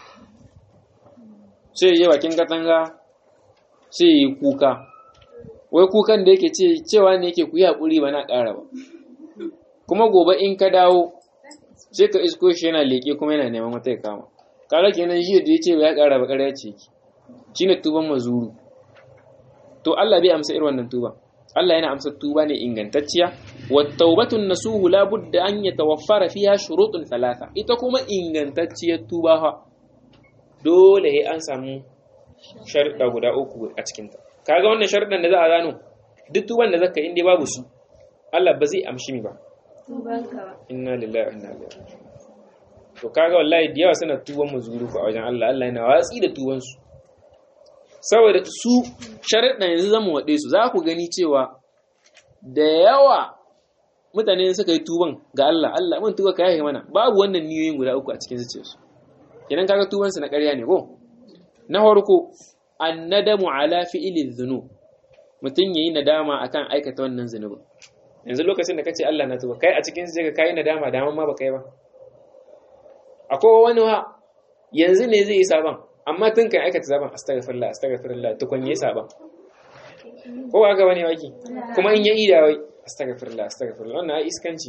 sai ya je bakin katanga sai ya yi kuka wai kukan da yake cewa ne yake ku yi haƙuri ba na ƙara ba kuma gobe in ka dawo sai ka isko shi yana leƙe kuma yana neman wata ya kama kaga kenan shi da ya ce ya ƙara ba ƙarya ce ki shine tuban mazuru to Allah bai amsa irin wannan tuba Allah yana amsa tuba ne ingantacciya wattaubatu nasuhu la budda an yatawaffara fiha shurutun thalatha ita kuma ingantacciyar tuba fa dole sai an samu sharuɗa guda uku a cikin ta kaga wannan sharuɗan da za a gano duk tuban da zaka inda babu su Allah ba zai amshi mi ba inna lillahi wa inna ilaihi raji'un to kaga wallahi da yawa suna tuban muzuru a wajen Allah Allah yana watsi da tuban su saboda su sharuɗan yanzu zamu waɗe su za ku gani cewa da yawa mutane suka yi tuban ga Allah Allah mun tuba ka yahe mana babu wannan niyoyin guda uku a cikin zuciyarsu kenan kaga tuban su na ƙarya ne ko na farko annadamu ala fi'li dhunub mutun yayi nadama akan aikata wannan zunubin yanzu lokacin da kace Allah na tuba kai a cikin sai ka kai nadama da ma ba kai ba akwai wani wa yanzu ne zai yi saban amma tun kan aikata saban astaghfirullah astaghfirullah tukun yi saban ko ba ga wani waki kuma in ya ida wai astaghfirullah astaghfirullah wannan ai iskanci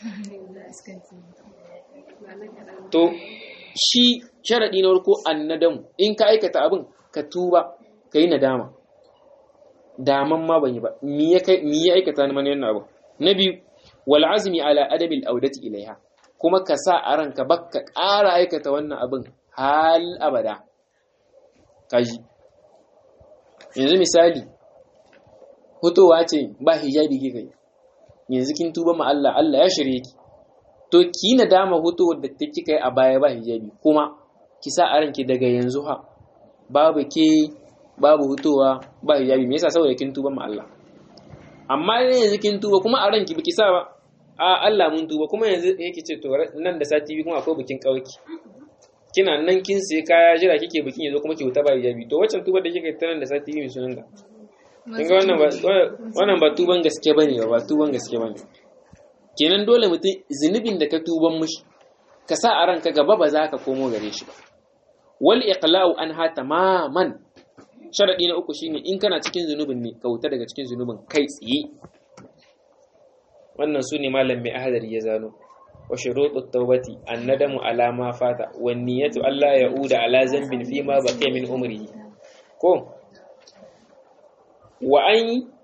to shi sharadi na farko annadam in ka aikata abin ka tuba kai nadama daman ma ban yi ba mi ya kai mi ya aikata ni mana wannan abu na biyu wal azmi ala adabi al audati ilaiha kuma ka sa a ranka bakka ƙara aikata wannan abin hal abada kaji yanzu misali hutowa ce ba hijabi kika yi yanzu kin tuba ma Allah Allah ya shirye ki to ki nadama hutowar da ta kika yi a baya ba hijabi kuma ki sa a ranki daga yanzu ha babu ke babu hutowa ba hijabi me yasa saboda kin tuba ma Allah amma ne yanzu kin tuba kuma a ranki biki sa ba a Allah mun tuba kuma yanzu yake ce to nan da sati biyu kuma akwai bikin kauki kina nan kin sai kaya jira kike bikin yazo kuma ki huta ba hijabi to waccan tubar da kike ta nan da sati biyu sunan da kin ga wannan ba wannan ba tuban gaske bane ba tuban gaske bane kenan dole mutum zunubin da ka tuban mushi ka sa a ranka gaba ba za ka komo gare shi ba wal iqla'u anha tamaman sharadi na uku shine in kana cikin zunubin ne ka huta daga cikin zunubin kai tsaye wannan su ne malam mai ahadari ya zano wa shurutut tawbati annadamu ala ma fata wa niyyatu alla ya'uda ala zambin fi ma baqiya min umrihi ko wa an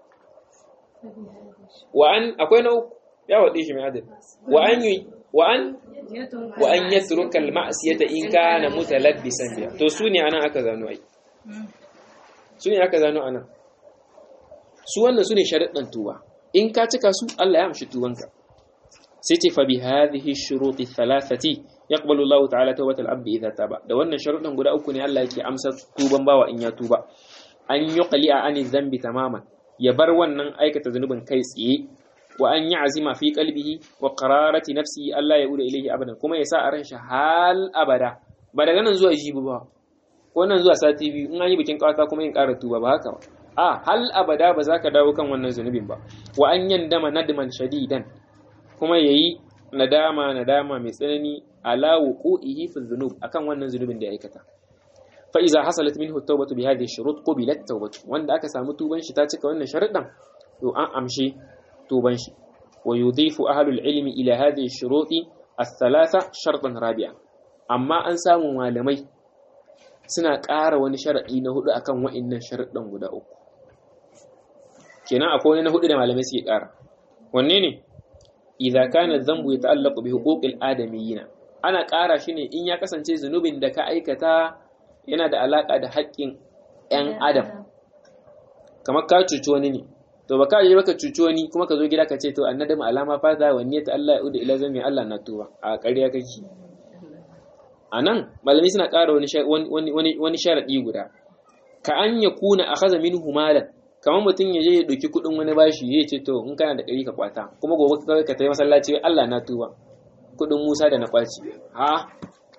wa an akwai na uku ya wade shi mai adadi wa an wa an wa an yatruka al ma'siyata in kana mutalabbisan biha to su ne anan aka zano ai su ne aka zano anan su wannan su ne sharuɗan tuba in ka cika su Allah ya amshi tubanka sai ce fa bi hadhihi shuruti thalathati yaqbalu Allah ta'ala tawbatal abdi idza taba da wannan sharuɗan guda uku ne Allah yake amsa tuban bawa in ya tuba an yuqli'a ani dhanbi tamaman ya bar wannan aikata zanubin kai tsaye wa an ya'zima fi qalbihi wa qararati nafsihi Allah ya uda ilayhi abadan kuma ya sa a ran shi hal abada ba daga nan zuwa jibi ba ko nan zuwa sati biyu in an yi bikin kawata kuma yin ƙara tuba ba haka ba a hal abada ba za ka dawo kan wannan zunubin ba wa an yandama nadman shadidan kuma yayi nadama nadama mai tsanani ala wuqu'ihi fi dhunub akan wannan zunubin da ya aikata fa iza hasalat minhu at-tawbatu bi hadhihi shurut qubilat tawbatu wanda aka samu tuban shi ta cika wannan sharuɗan to an amshi tuban shi wa yudhifu ahlul ilmi ila hadhihi shuruti ath-thalatha shartan rabi'a amma an samu malamai suna ƙara wani sharaɗi na hudu akan wa'innan sharaɗin guda uku kenan akwai wani na hudu da malamai suke ƙara wanne ne idza kana dhanbu yata'allaqu bi huquqil adamiyina ana ƙara shi ne in ya kasance zunubin da ka aikata yana da alaka da haƙƙin ƴan adam kamar ka cuci wani ne to baka je baka cuci wani kuma ka zo gida ka ce to annadamu alama fa za wanne ta Allah ya uda ila zami Allah na tuba a ƙarya kake a nan malami suna ƙara wani sharaɗi guda ka an ya kuna a haza min humalan kamar mutum ya je ya ɗauki kuɗin wani bashi ya ce to in kana da ɗari ka kwata kuma gobe ka ka tafi masallaci Allah na tuba kuɗin Musa da na kwaci ha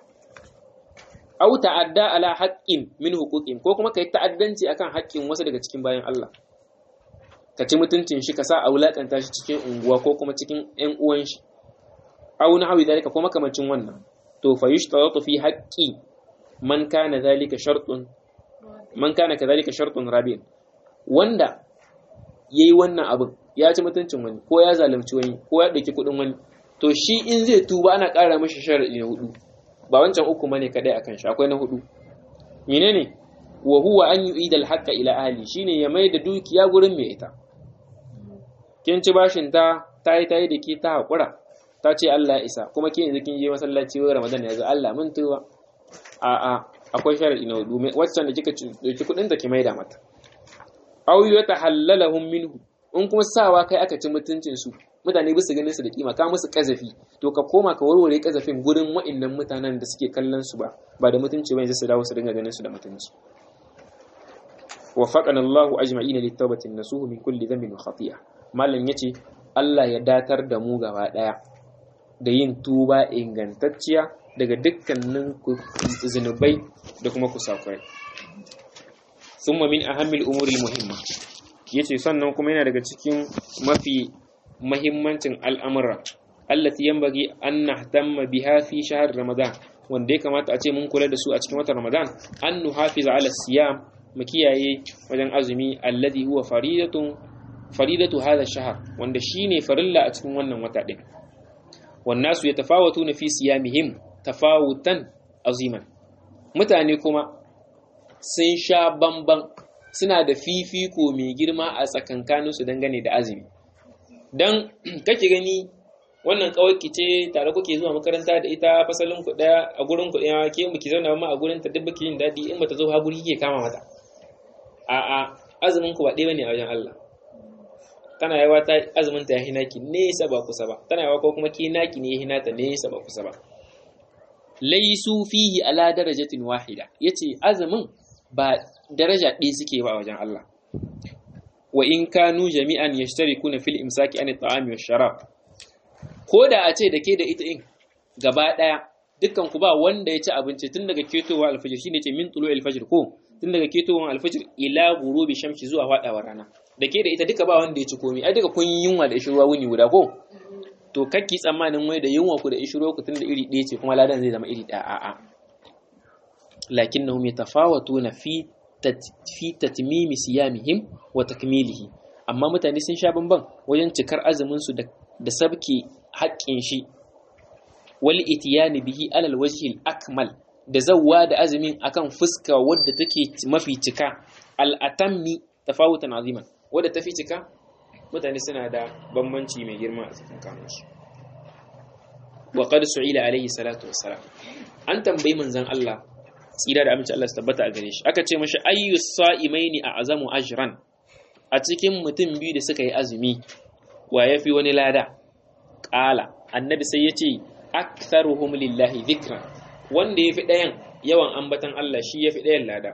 au ta'adda ala haqqin min huquqin ko kuma kai ta'addanci akan haƙƙin wasu daga cikin bayan Allah ka ci mutuncin shi ka sa a wulakanta shi cikin unguwa ko kuma cikin ƴan uwan shi au na hawi zalika ko makamancin wannan to fa yushtaratu fi haqqi man kana zalika shartun man kana kadhalika shartun rabi'in wanda yayi wannan abin ya ci mutuncin wani ko ya zalunci wani ko ya dauki kudin wani to shi in zai tuba ana ƙara mashi sharadi na hudu ba wancan uku bane kadai akan shi akwai na hudu menene wa huwa an yu'ida al-haqqa ila ahli shine ya mai da dukiya gurin mai ita kin ci bashin ta ta yi ta yi da ke ta haƙura ta ce Allah ya isa kuma ke yanzu kin je masallaci wai Ramadan ya zo Allah mun tuba a a akwai sharadi na hudu waccan da kika dauki kuɗin da ki maida mata aw yatahallalahum minhu in kuma sawa kai aka ci mutuncin su mutane bisa ganin su da kima ka musu kazafi to ka koma ka warware kazafin gurin wa'annan mutanen da suke kallon su ba ba da mutunci ba yanzu su dawo su dinga ganin su da mutunci وفقنا الله أجمعين للتوبة النسوه من كل ذنب وخطيئة malam yace Allah ya datar da mu gaba daya da yin tuba ingantacciya daga dukkanin zunubai da kuma kusakurai thumma min ahammil umuri muhimma yace sannan kuma yana daga cikin mafi mahimmancin al'amura allati yanbaghi an nahtamma biha fi shahr ramadan wanda ya kamata a ce mun kula da su a cikin watan ramadan an nuhafiza ala siyam mu kiyaye wajen azumi alladhi huwa faridatun faridatu hadha shahr wanda shine farilla a cikin wannan wata din wan nasu yatafawatuna fi siyamihim tafawutan aziman mutane kuma sun sha bamban suna da fifiko mai girma a tsakankanin su dangane da azumi dan kake gani wannan kawai ce tare kuke zuwa makaranta da ita fasalin ku daya a gurin ku daya ke mu ki zauna ma a gurin ta duk yin dadi in bata zo ha guri kike kama mata a'a azumin ku ba ɗaya bane a wajen Allah tana yawa ta azumin ta ya hina ki nesa ba kusa ba tana yawa ko kuma ki naki ne ya hina ta nesa ba kusa ba laisu fihi ala darajatin wahida yace azumin ba daraja ɗaya suke ba a wajen Allah wa in kanu jami'an yashtarikuna fil imsaki an at-ta'ami wash-sharab ko da a ce da ke da ita in gaba ɗaya dukkan ku ba wanda ya ci abinci tun daga ketowa alfajir shine ce min tulu alfajir ko tun daga ketowar alfajir ila gurubi shamsi zuwa faɗawar rana da ke da ita duka ba wanda ya ci komai ai duka kun yi yunwa da ishirwa wuni guda ko to kakki tsammanin wai da yunwa ku da ishirwa ku tunda iri ɗaya ce kuma ladan zai zama iri ɗaya a'a lakinnahum yatafawatuna fi fi tatmimi siyamihim wa takmilihi amma mutane sun sha bamban wajen cikar azumin su da sabke haƙƙin shi wal itiyani bihi alal wajhil akmal da zawwa da azumin akan fuska wadda take mafi cika al'atammi tafawutan aziman wadda tafi cika mutane suna da bambanci mai girma a cikin kanunsu wa qad su'ila alaihi salatu wassalam an tambayi manzon Allah tsira da aminci Allah su tabbata a gare shi aka ce mashi ayyus sa'imaini a azamu ajran a cikin mutum biyu da suka yi azumi wa yafi wani lada qala annabi sai ya ce aktharuhum lillahi dhikran wanda yafi ɗayan yawan ambatan Allah shi yafi ɗayan lada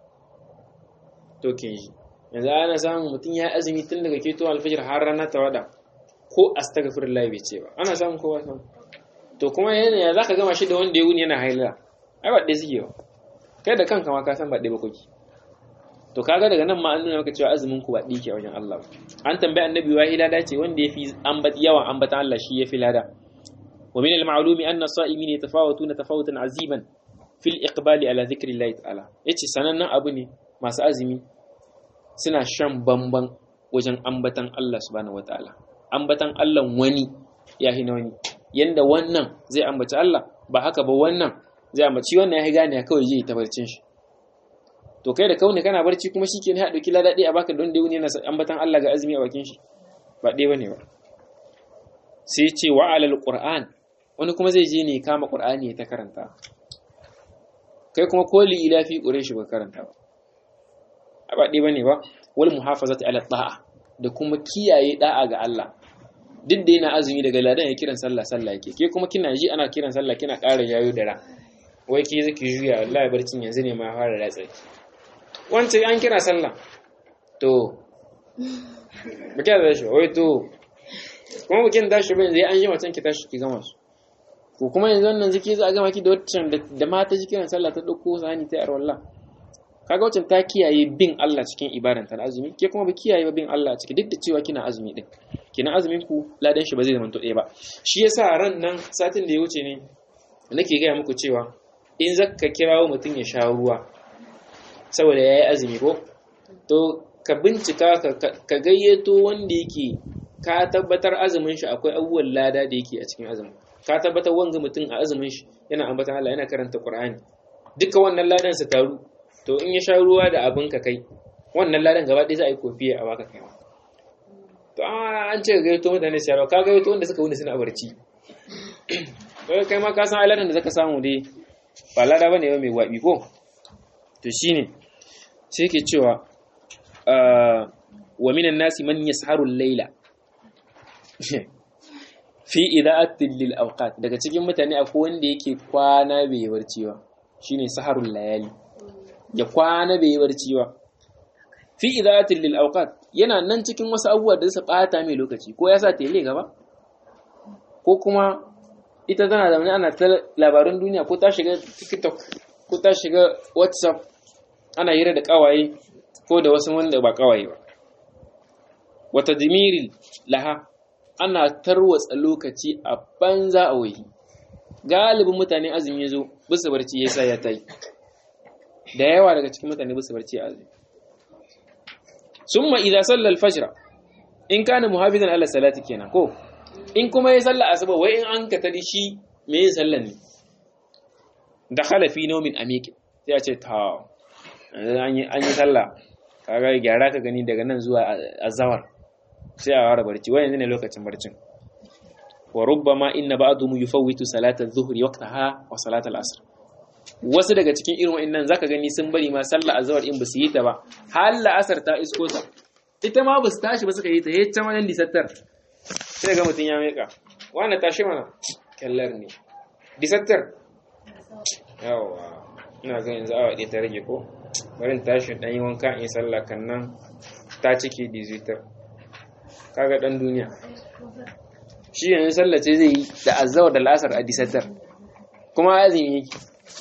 to kin ji yanzu ana samun mutum ya azumi tun daga keto alfajir har rana ta wada ko astaghfirullah bai ce ba ana samun kowa samu to kuma yana ya zaka gama shi da wanda ya wuni yana haila ai ba ɗaya suke ba kai da kanka ma ka san ba ɗaya ba kuke to kaga daga nan ma an nuna maka cewa azumin ku ba ɗaya ke wajen Allah an tambayi annabi wa lada ce wanda yafi ambat yawan ambatan Allah shi yafi lada wa min al-ma'lumi anna as-sa'imin yatafawatuna tafawutan aziman fil iqbali ala dhikri Allah ta'ala yace sanannen abu ne masu azumi suna shan bamban wajen ambatan Allah subhanahu wataala ambatan Allah wani ya na wani yanda wannan zai ambaci Allah ba haka ba wannan zai ambaci wannan ya gane kawai zai ta barcin shi to kai da kaune kana barci kuma shike ne ha dauki ladadi a baka don da wuni yana ambatan Allah ga azumi a bakin shi ba dai bane ba sai ce wa alal qur'an wani kuma zai je ne kama qur'ani ya ta karanta kai kuma koli ila fi quraish ba karanta ba ba ɗaya bane ba wal muhafazati ala ta'a da kuma kiyaye da'a ga Allah duk da yana azumi daga ladan ya kiran sallah sallah yake ke kuma kina ji ana kiran sallah kina ƙara yayo da ra wai ke zaki juya wallahi barcin yanzu ne ma fara ratsa wance an kira sallah to ba kira da shi wai to kuma bukin tashi ba yanzu an yi macen ki tashi ki gama su ko kuma yanzu wannan ziki za a gama ki da waccan da mata ji kiran sallah ta ɗauko sani ta yar wallah kaga wacce ta kiyaye bin Allah cikin ibadan ta azumi ke kuma ba kiyaye ba bin Allah ciki duk da cewa kina azumi din kina azumin ku ladan shi ba zai zama to ɗaya ba shi yasa ran nan satin da ya wuce ne nake gaya muku cewa in zaka kirawo mutum ya sha ruwa saboda yayi azumi ko to ka bincika ka gayyato wanda yake ka tabbatar azumin shi akwai abubuwan lada da yake a cikin azumin ka tabbatar wanga mutum a azumin shi yana ambatan Allah yana karanta Qur'ani duka wannan ladan sa taru to in ya sha ruwa da abin ka kai wannan ladan gaba ɗaya za a yi kofiya a baka kai to to an ce gaito mutane su yaro ka gaito wanda suka wuni suna barci kai kai ma ka san aladan da zaka samu dai ba lada bane ba mai wabi ko to shine sai ke cewa wa minan nasi man yasharu al-laila fi ida'atin lil awqat daga cikin mutane akwai wanda yake kwana bai barci ba shine saharul layali ya kwana bai barci ba fi ida'atin lil awqat yana nan cikin wasu abubuwa da su bata mai lokaci ko ya sa tele gaba ko kuma ita tana da ana ta labarun duniya ko ta shiga tiktok ko ta shiga whatsapp ana hira da kawaye ko da wasu wanda ba kawaye ba wata dimiril laha ana tarwatsa lokaci a banza a wahi galibin mutane azumi ya zo bisa barci ya sa ya ta yi da yawa daga cikin mutane bisa barci a azumi summa idza salla al-fajr in kana muhafizan ala salati kenan ko in kuma ya salla asuba wai in an katari shi me yin sallan ne dakhala fi nawmin amiq sai a ce ta an yi an yi sallah kaga gyara ka gani daga nan zuwa azawar sai a fara barci wai yanzu ne lokacin barcin wa rubbama inna ba'dhum yufawwitu salata adh-dhuhri waqtaha wa salata al-asr wasu daga cikin irin wa'annan zaka gani sun bari ma sallah azhar in basu yi ta ba har la'asar ta isko ta ita ma basu tashi ba suka yi ta yayin ta manan disattar sai ga mutun ya meka wani tashi mana kallar ne disattar yawa ina ga yanzu awa ɗaya ta rage ko bari tashi dan yi wanka in sallah kan nan ta cike dizitar kaga dan duniya shi yanzu sallace zai yi da azawar da la'asar a disattar kuma azumi yake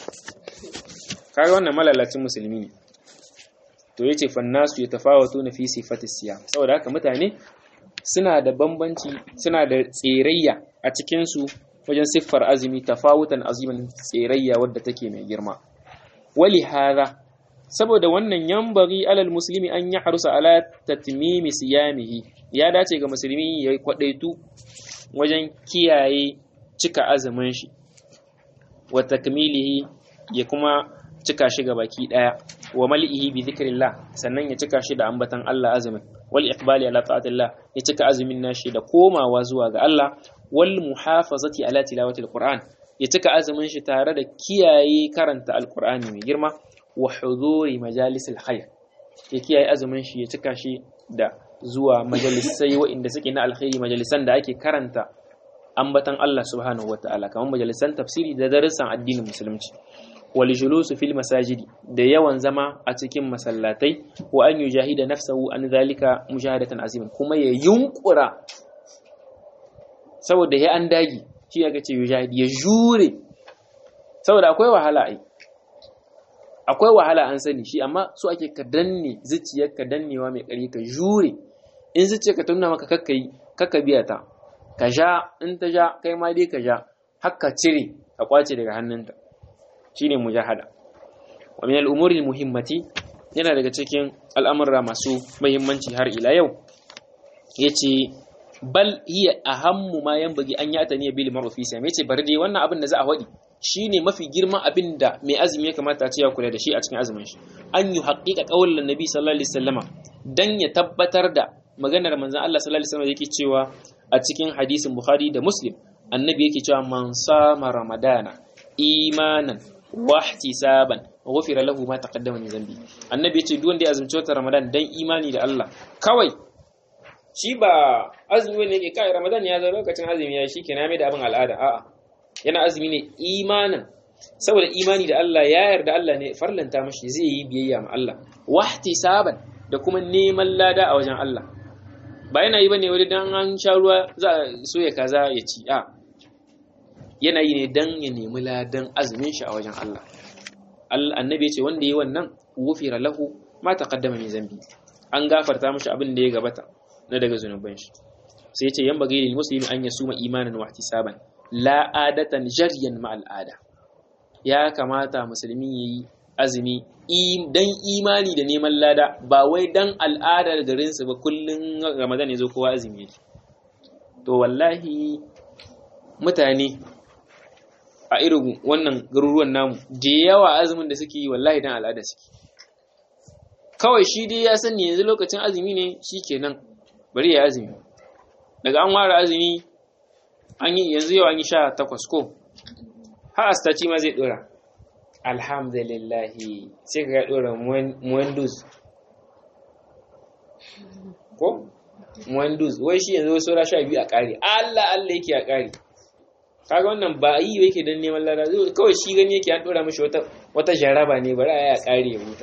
kaga wannan malalacin musulmi ne to yace fannasu yatafawatu na fi sifati siyam saboda haka mutane suna da bambanci suna da tserayya a cikin su wajen siffar azumi tafawutan aziman tserayya wadda take mai girma wali hadha saboda wannan yambari alal muslimi an ya harusa ala tatmimi siyamihi ya dace ga musulmi ya kwadaitu wajen kiyaye cika azumin shi wa takmilihi ya kuma cika shi ga baki daya wa mal'ihi bi dhikrillah sannan ya cika shi da ambatan Allah azumin wal iqbali ala ta'atillah ya cika azumin nashi da komawa zuwa ga Allah wal muhafazati ala tilawati alquran ya cika azumin shi tare da kiyaye karanta alqur'ani mai girma wa huduri majalisil khair ya kiyaye azumin shi ya cika shi da zuwa majalisai waɗanda suke na alkhairi majalisan da ake karanta ambatan Allah subhanahu wataala kamar majalisan tafsiri da darussan addinin musulunci wal julusu fil masajidi da yawan zama a cikin masallatai wa an yujahida nafsahu an zalika mujahadatan azimin kuma ya yunkura saboda ya an dagi shi ya ce yujahidi ya jure saboda akwai wahala ai akwai wahala an sani shi amma so ake ka danne zuciyar ka dannewa mai ƙari ka jure in zuciyar ka tuna maka kakka yi kakka biya ta ka sha in ta sha kai ma dai ka sha haka cire ka kwace daga hannunta shine mujahada wa min al-umuri muhimmati yana daga cikin al'amura masu muhimmanci har ila yau yace bal hiya ahammu ma yanbaghi an yata ne bil ma'ruf fi sai yace bari dai wannan abin da za a wadi shine mafi girman abin da mai azumi ya kamata a ce ya kula da shi a cikin azumin shi an yi haƙiƙa ƙaunar nabi sallallahu alaihi wasallama dan ya tabbatar da maganar manzon Allah sallallahu alaihi wasallam yake cewa a cikin hadisin Bukhari da Muslim annabi yake cewa man sama ramadana imanan wa ihtisaban ghufira lahu ma taqaddama min zambi annabi yace duk wanda ya azumci watan ramadan dan imani da Allah kawai shi ba azumi ne ke kai ramadan ya zo lokacin azumi ya shi kenan mai da abin al'ada a'a yana azumi ne imanin saboda imani da Allah ya yarda Allah ne farlanta mashi zai yi biyayya ma Allah wahtisaban da kuma neman lada a wajen Allah ba yana yi bane wani dan an sha ruwa za a so ya kaza ya ci a yana yi ne dan ya nemi ladan azumin shi a wajen Allah annabi ya ce wanda yi wannan wufira lahu ma taqaddama min zambi an gafarta mashi abin da ya gabata na daga zunuban shi sai ya ce yan bagi lil muslimi an yasuma imanan wa ihtisaban la adatan jaryan ma al'ada ya kamata musulmi yayi azumi dan imani da neman lada ba wai dan al'adar garin su ba kullun ramadan yazo kowa azumi yake to wallahi mutane a irin wannan garuruwan namu da yawa azumin da suke yi wallahi dan al'ada suke kawai shi dai ya sani yanzu lokacin azumi ne shikenan bari ya azumi daga an ware azumi an yi yanzu yau an yi sha takwas ko har astaci ma zai dora alhamdulillahi sai ka ga dora muwandus ko muwandus wai shi yanzu wasu sha biyu a ƙari allah allah yake a ƙari kaga wannan ba yi yake don neman lada kawai shi gani yake an dora mashi wata jaraba ne bari a yi a ƙari ya huta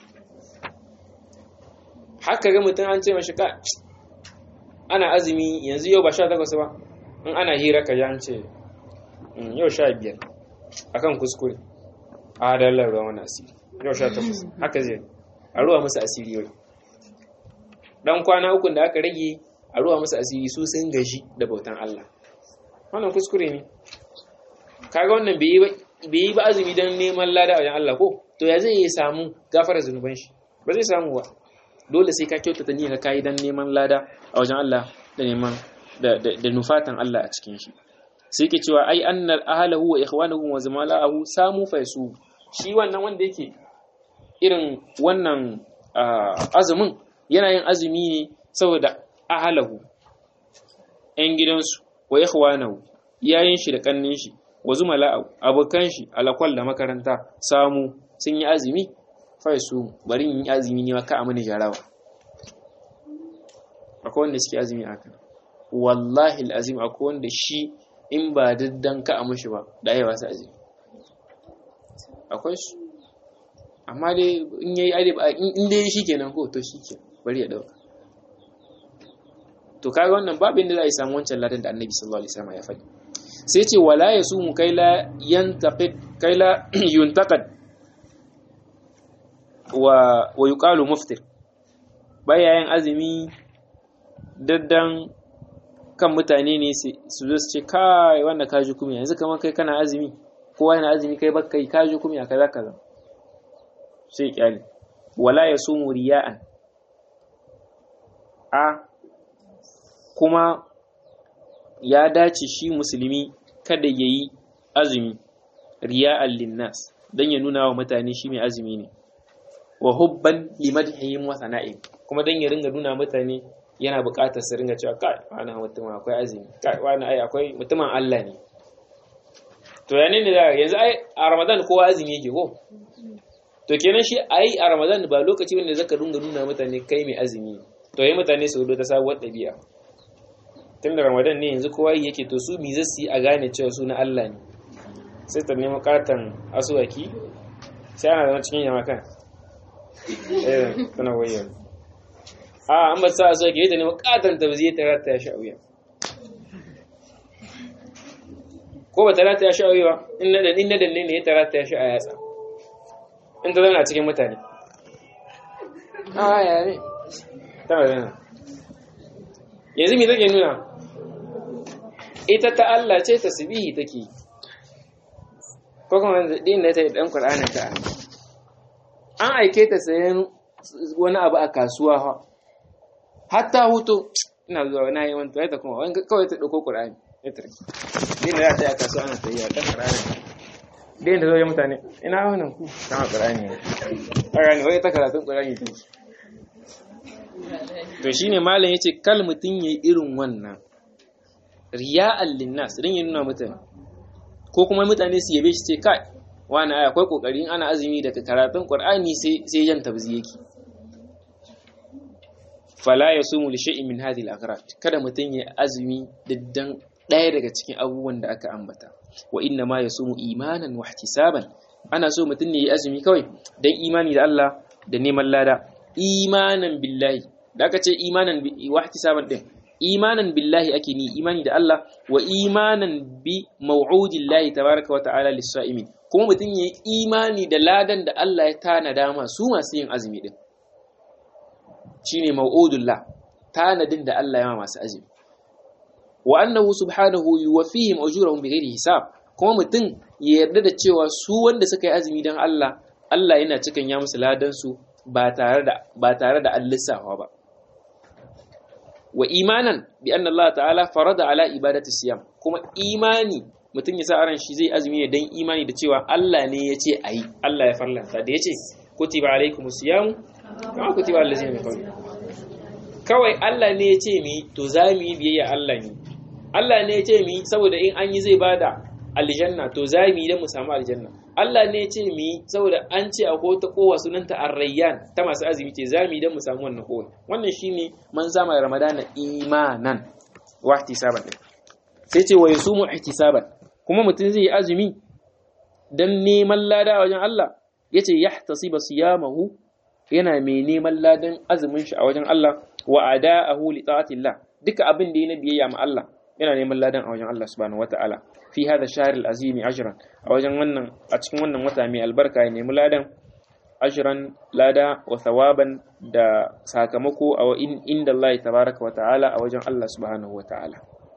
haka ga mutum an ce mashi ka ana azumi yanzu yau ba sha takwas ba in ana hira ka ji an ce yau sha biyar akan kuskure a dalar ruwa wani asiri yau sha takwas haka zai a ruwa musu asiri yau dan kwana ukun da aka rage a ruwa musu asiri su sun gaji da bautan Allah wannan kuskure ne kaga wannan bai yi ba azumi don neman lada a wajen Allah ko to ya zai yi samu gafara zunuban shi ba zai samu ba dole sai ka kyautata niyyar ka yi don neman lada a wajen Allah da neman da nufatan Allah a cikin shi sai ke cewa ai annal ahlahu wa ikhwanahu wa zamala'ahu samu faisu shi wannan wanda yake irin wannan azumin yana yin azumi ne saboda ahlahu ‘yan gidansu wa ikhwanahu yayin shi da kannin shi wa zumala'ahu abokan shi alakwal da makaranta samu sun yi azumi faisu bari yin azumi ne ka a mani jarawa akwai wanda suke azumi haka wallahi azim akwai wanda shi in ba diddan ka a mashi ba da ya wasu azumi akwai su amma dai in yayi ade ba in dai shi kenan ko to shi ke bari ya dauka to kaga wannan babin da za a yi samu wancan ladan da annabi sallallahu alaihi wasallam ya faɗi sai ce wala yasumu kai la yantaqid kai la yuntaqad wa wa yuqalu muftir baya yin azumi daddan kan mutane ne su zo su ce kai wanda ka ji kuma yanzu kamar kai kana azumi kowa yana azumi kai baka yi ka ji kuma kaza kaza sai kyali wala yasumu riya'an a kuma ya dace shi musulmi kada yayi azumi riya'an linnas dan ya nuna wa mutane shi mai azumi ne wa hubban limadhihim wa sana'in kuma dan ya ringa nuna mutane yana buƙatar su ringa cewa kai wani mutum akwai azumi kai wani ai akwai mutumin Allah ne to ya ne da yanzu ai a Ramadan kowa azumi yake ko to kenan shi ai a Ramadan ba lokaci wanda zaka ringa nuna mutane kai mai azumi to yi mutane su hudo ta sabuwar ɗabi'a tun da Ramadan ne yanzu kowa yake to su mi zasu yi a gane cewa su na Allah ne sai ta nemi katan asuwaki sai ana zama cikin yamakan eh tana wayar a an ba sa so ke ta ne makatan ta zai ta rata ya sha wuya ko ba ta rata ya sha wuya ba in na dan na danne ne ta rata ya sha a yatsa in ta zauna cikin mutane a ya ne ta ba zana yanzu me take nuna ita ta Allah ce tasbihi take ko kuma din da ta yi dan Qur'anin ta an aike ta sayan wani abu a kasuwa ha hatta hutu ina zuwa na yi wani ta kuma wani kawai ta ɗauko ƙur'ani ya tarki din da za ta yi a kasuwa ana sayi a ɗan ƙur'ani din da zoye mutane ina wannan ku kama ƙur'ani ne ƙur'ani wai ta karatun ƙur'ani ta to shine malam yace kal mutum yayi irin wannan riya'al linnas rin ya nuna mutane ko kuma mutane su yabe shi ce kai wani aya akwai kokarin ana azumi daga karatun qur'ani sai sai yan tabzi yake fala yasumu li shay'in min hadhihi al-aghrad kada mutun ya azumi diddan daya daga cikin abubuwan da aka ambata wa inna ma yasumu imanan wa ihtisaban ana so mutun ne ya azumi kawai dan imani da Allah da neman lada imanan billahi da aka ce imanan wa ihtisaban din imanan billahi ake ni imani da Allah wa imanan bi maw'udillahi tabaraka wa ta'ala lis-sa'imin kuma mutum ya yi imani da ladan da Allah ya tanada masu masu yin azumi din shine maw'udullah tanadin da Allah ya ma masu azumi wa annahu subhanahu yuwaffihim ujurahum bighairi hisab kuma mutum ya yarda da cewa su wanda suka yi azumi dan Allah Allah yana cikan ya musu ladan su ba tare da ba tare da an lissafa ba wa imanan bi anna Allah ta'ala farada ala ibadati siyam kuma imani mutum ya sa aran shi zai azumi ne dan imani da cewa Allah ne ya ce ayi Allah ya farlanta da ya ce kutiba alaikumus siyam kama kutiba allazina min qablikum kawai Allah ne ya ce mi to za mu yi biyayya Allah ne Allah ne ya ce mi saboda in an yi zai bada aljanna to za mu yi don mu samu aljanna Allah ne ya ce mi saboda an ce akwai wata kowa sunanta arrayyan ta masu azumi ce za mu yi don mu samu wannan kowa wannan shine man zama ramadana imanan wa ihtisaban sai ce wa yasumu ihtisaban kuma mutum zai yi azumi dan neman lada a wajen Allah yace yahtasiba siyamahu yana mai neman ladan azumin shi a wajen Allah wa ada'ahu li ta'atillah duka abin da yana biyayya ma Allah yana neman ladan a wajen Allah subhanahu wata'ala fi hadha shahr al-azim ajran a wajen wannan a cikin wannan wata mai albarka ya nemi ladan ajran lada wa thawaban da sakamako a inda Allah tabaraka wata'ala a wajen Allah subhanahu wata'ala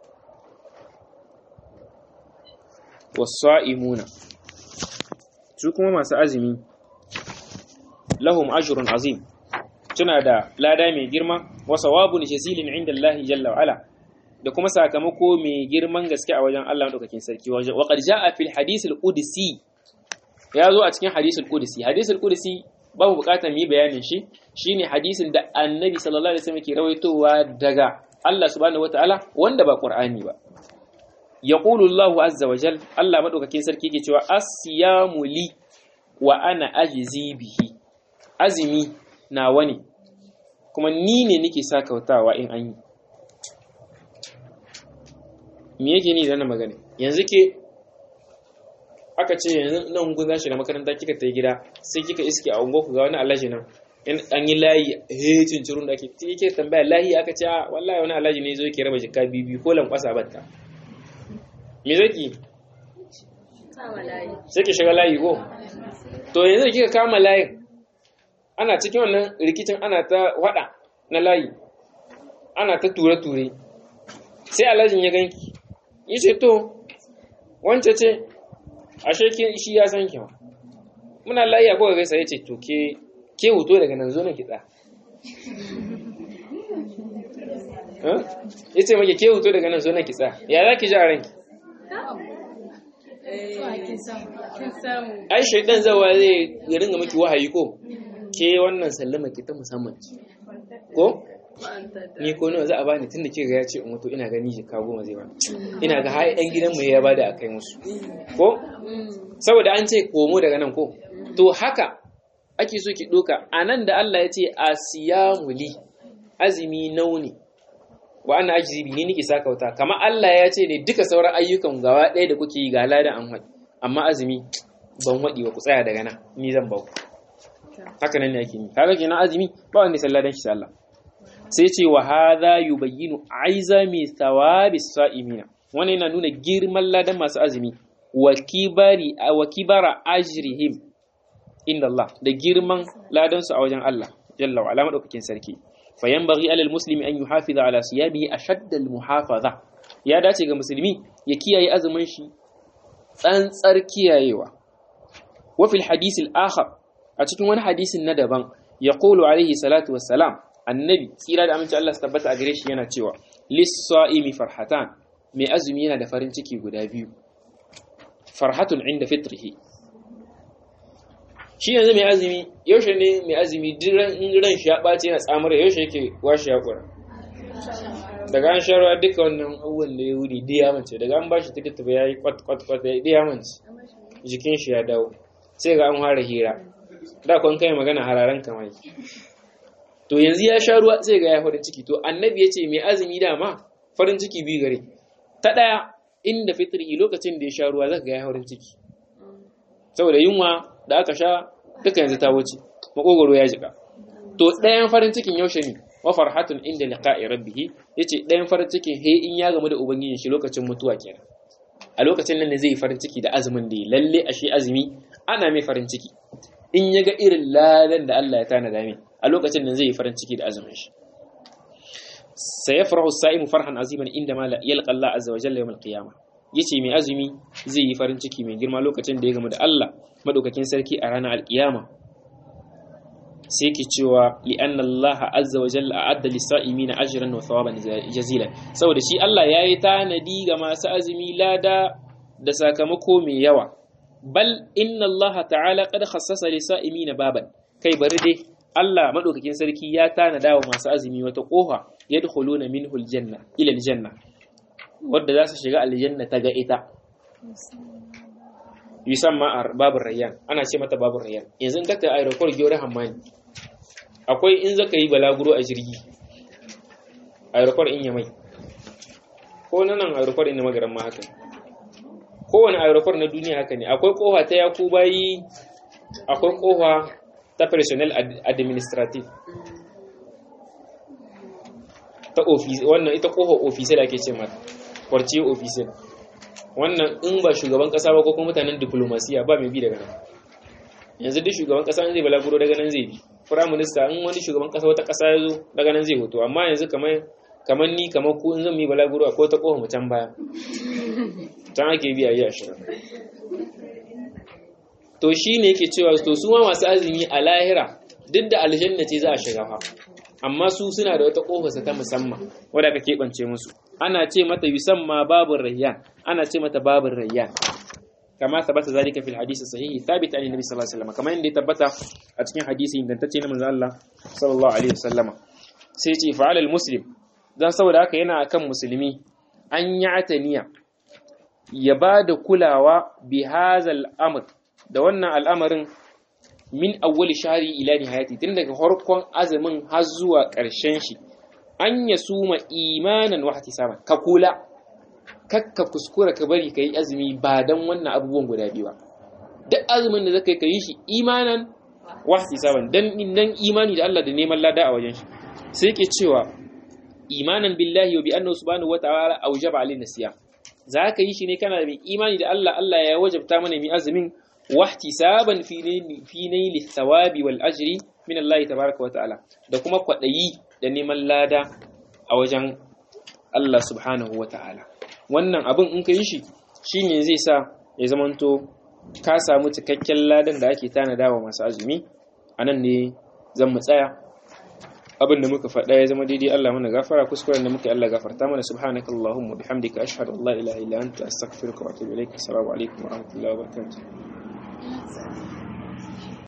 was-sa'imuna su kuma masu azumi lahum ajrun azim tuna da lada mai girma wa sawabun jazilin inda Allah jalla wa ala da kuma sakamako mai girman gaske a wajen Allah madaukakin sarki wa qad jaa fil hadith al qudsi ya zo a cikin hadith al qudsi hadith al qudsi babu bukatar mu yi bayanin shi shine hadisin da annabi sallallahu alaihi wasallam ke rawaitowa daga Allah subhanahu wataala wanda ba qur'ani ba yaqulu Allahu azza wa jal Allah madaukakin sarki ke cewa as-siyamu li wa ana ajzi bihi azumi nawa ne kuma ni ne nake sakautawa in an yi me yake ni da magana yanzu ke aka ce yanzu nan gun za shiga makaranta kika ta gida sai kika iske a unguwa ku ga wani alhaji nan an yi layi he cincirun da ake kike tambaya layi aka ce a wallahi wani alhaji ne zo yake raba jikka bibi ko lankwasa batta me zaki sai ki shiga layi ko to yanzu kika kama layin ana cikin wannan rikicin ana ta wada na layi ana ta ture-ture sai alhajin ya ganki yi ce to wance ce ashe shi ya san kiwa muna layi a kowa gaisa ya ce to ke ke huto daga nan zo na kitsa ya ce maki ke huto daga nan zo na kitsa ya za ki ji a ranki ai shaidan zawa zai ya ringa maki wahayi ko ke wannan sallama ki ta musamman ko ni ko nawa za a bani tunda kika ga ya ce in wato ina gani shi ka goma zai bani ina ga har ɗan gidan mu ya bada akai musu ko saboda an ce komo daga nan ko to haka ake so ki doka anan da Allah ya ce asiyamu li azumi nauni wa ana ajibi ni nake saka wuta kamar Allah ya ce ne duka sauran ayyukan gawa ɗaya da kuke yi ga ladan an haɗi amma azumi ban waɗi wa ku tsaya daga nan ni zan bau haka nan ne ake yi kaga kenan azumi ba wanda sallah dan shi sallah sai ce wa hadha yubayyinu aizami thawabi sa'imina wannan yana nuna girman ladan masu azumi wa kibari wa kibara ajrihim inda Allah da girman ladan su a wajen Allah jalla wa ala madaukakin sarki fa yanbaghi alal muslimi an yuhafiza ala siyamihi ashadda al muhafaza ya dace ga musulmi ya kiyaye azumin shi tsantsar kiyayewa wa fil hadith al akhar a cikin wani hadisin na daban ya qulu alaihi salatu wassalam annabi tsira da aminci Allah su tabbata a gare shi yana cewa lis-sa'imi farhatan mai azumi yana da farin ciki guda biyu farhatun inda fitrihi shi yanzu mai azumi yaushe ne mai azumi in ran shi ya ɓace yana tsamar yaushe yake washe ya ƙura daga an sharuwa duka wannan abubuwan da ya wuri da ya mace daga an ba shi tikiti ba ya yi kwat kwat kwat ya ya mace jikin shi ya dawo sai ga an fara hira da kwan kai magana hararen kamar to yanzu ya sha ruwa sai ga ya farin ciki to annabi ya ce mai azumi dama farin ciki biyu gare ta ɗaya inda fitri lokacin da ya sha ruwa zaka ga ya farin ciki saboda yunwa da aka sha duka yanzu ta wuce makogoro ya jika to ɗayan farin cikin yaushe ne wa farhatun inda liqa'i rabbih yace ɗayan farin cikin he in ya gamu da ubangijin shi lokacin mutuwa kenan a lokacin nan ne zai yi farin ciki da azumin da lalle ashe azumi ana mai farin ciki in ya ga irin ladan da Allah ya tanada mai a lokacin nan zai yi farin ciki da azumin shi sayafrahu as-sa'imu farhan aziman inda ma yalqa Allah azza wa jalla yawm al-qiyamah yace mai azumi zai yi farin ciki mai girma lokacin da ya gamu da Allah madaukakin sarki a ranar alkiyama sai ke cewa li'anna Allah azza wa jalla a'adda lis-sa'imina ajran wa thawaban jazilan saboda shi Allah yayi tanadi ga masu azumi lada da sakamako mai yawa bal inna Allah ta'ala qad khassasa lis-sa'imina baban kai bari dai Allah madaukakin sarki ya tanada wa masu azumi wata kofa yadkhuluna minhu aljanna ila aljanna wadda za su shiga aljanna ta ga ita yusamma babur rayyan ana ce mata babur rayyan yanzu in ka ta aeroport gyore hammani akwai in zaka yi balaguro a jirgi aeroport in yamai ko nan aeroport in magaran ma haka kowane aeroport na duniya haka ne akwai kofa ta yaku bayi akwai kofa ta personnel administrative ta office wannan ita kofa officer ake ce mata kwarci officer wannan in ba shugaban kasa ba ko kuma mutanen diplomasiya ba mai bi daga nan yanzu duk shugaban kasa zai balaguro daga nan zai bi prime minister in wani shugaban kasa wata kasa ya zo daga nan zai hoto amma yanzu kamar kamar ni kamar ku in zan yi balaguro akwai ta kofa mu can baya can ake biya yi ashirin to shi ne yake cewa to su ma masu azumi a lahira duk da aljanna ce za a shiga fa amma su suna da wata kofarsa ta musamman wadda ka keɓance musu ana ce mata yusamma babur rayyan ana ce mata babur rayyan kama tabbata zalika fil hadisi sahihi thabit an nabi sallallahu alaihi wasallam kamar yadda ya tabbata a cikin hadisi ingantacce na manzo Allah sallallahu alaihi wasallama sai ce fa'ala al muslim dan saboda haka yana akan musulmi an ya'taniya ya ba da kulawa bi hazal amr da wannan al'amarin min awwali shahri ila nihayati tun daga farkon azumin har zuwa ƙarshen shi an ya suma imanan wa ihtisaban ka kula kakka kuskura ka bari kai azumi ba dan wannan abubuwan guda biyu ba duk azumin da zaka yi kai shi imanan wa ihtisaban dan nan imani da Allah da neman lada a wajen shi sai yake cewa imanan billahi wa bi annahu subhanahu wa ta'ala awjaba alaina siyam za ka yi shi ne kana da mai imani da Allah Allah ya wajabta mana mai azumin wahtisaban fi naili thawabi wal ajri min Allah tabaraka wa ta'ala da kuma kwadayi da neman lada a wajen Allah subhanahu wa ta'ala wannan abin in ka yi shi shine zai sa ya zamanto ka samu cikakken ladan da ake tanada wa masu azumi anan ne zan mu tsaya abin da muka faɗa ya zama daidai Allah mana gafara kuskuren da muka Allah gafarta mana subhanaka allahumma bihamdika ashhadu an la ilaha illa anta astaghfiruka wa atubu ilaik assalamu alaikum wa rahmatullahi wa barakatuh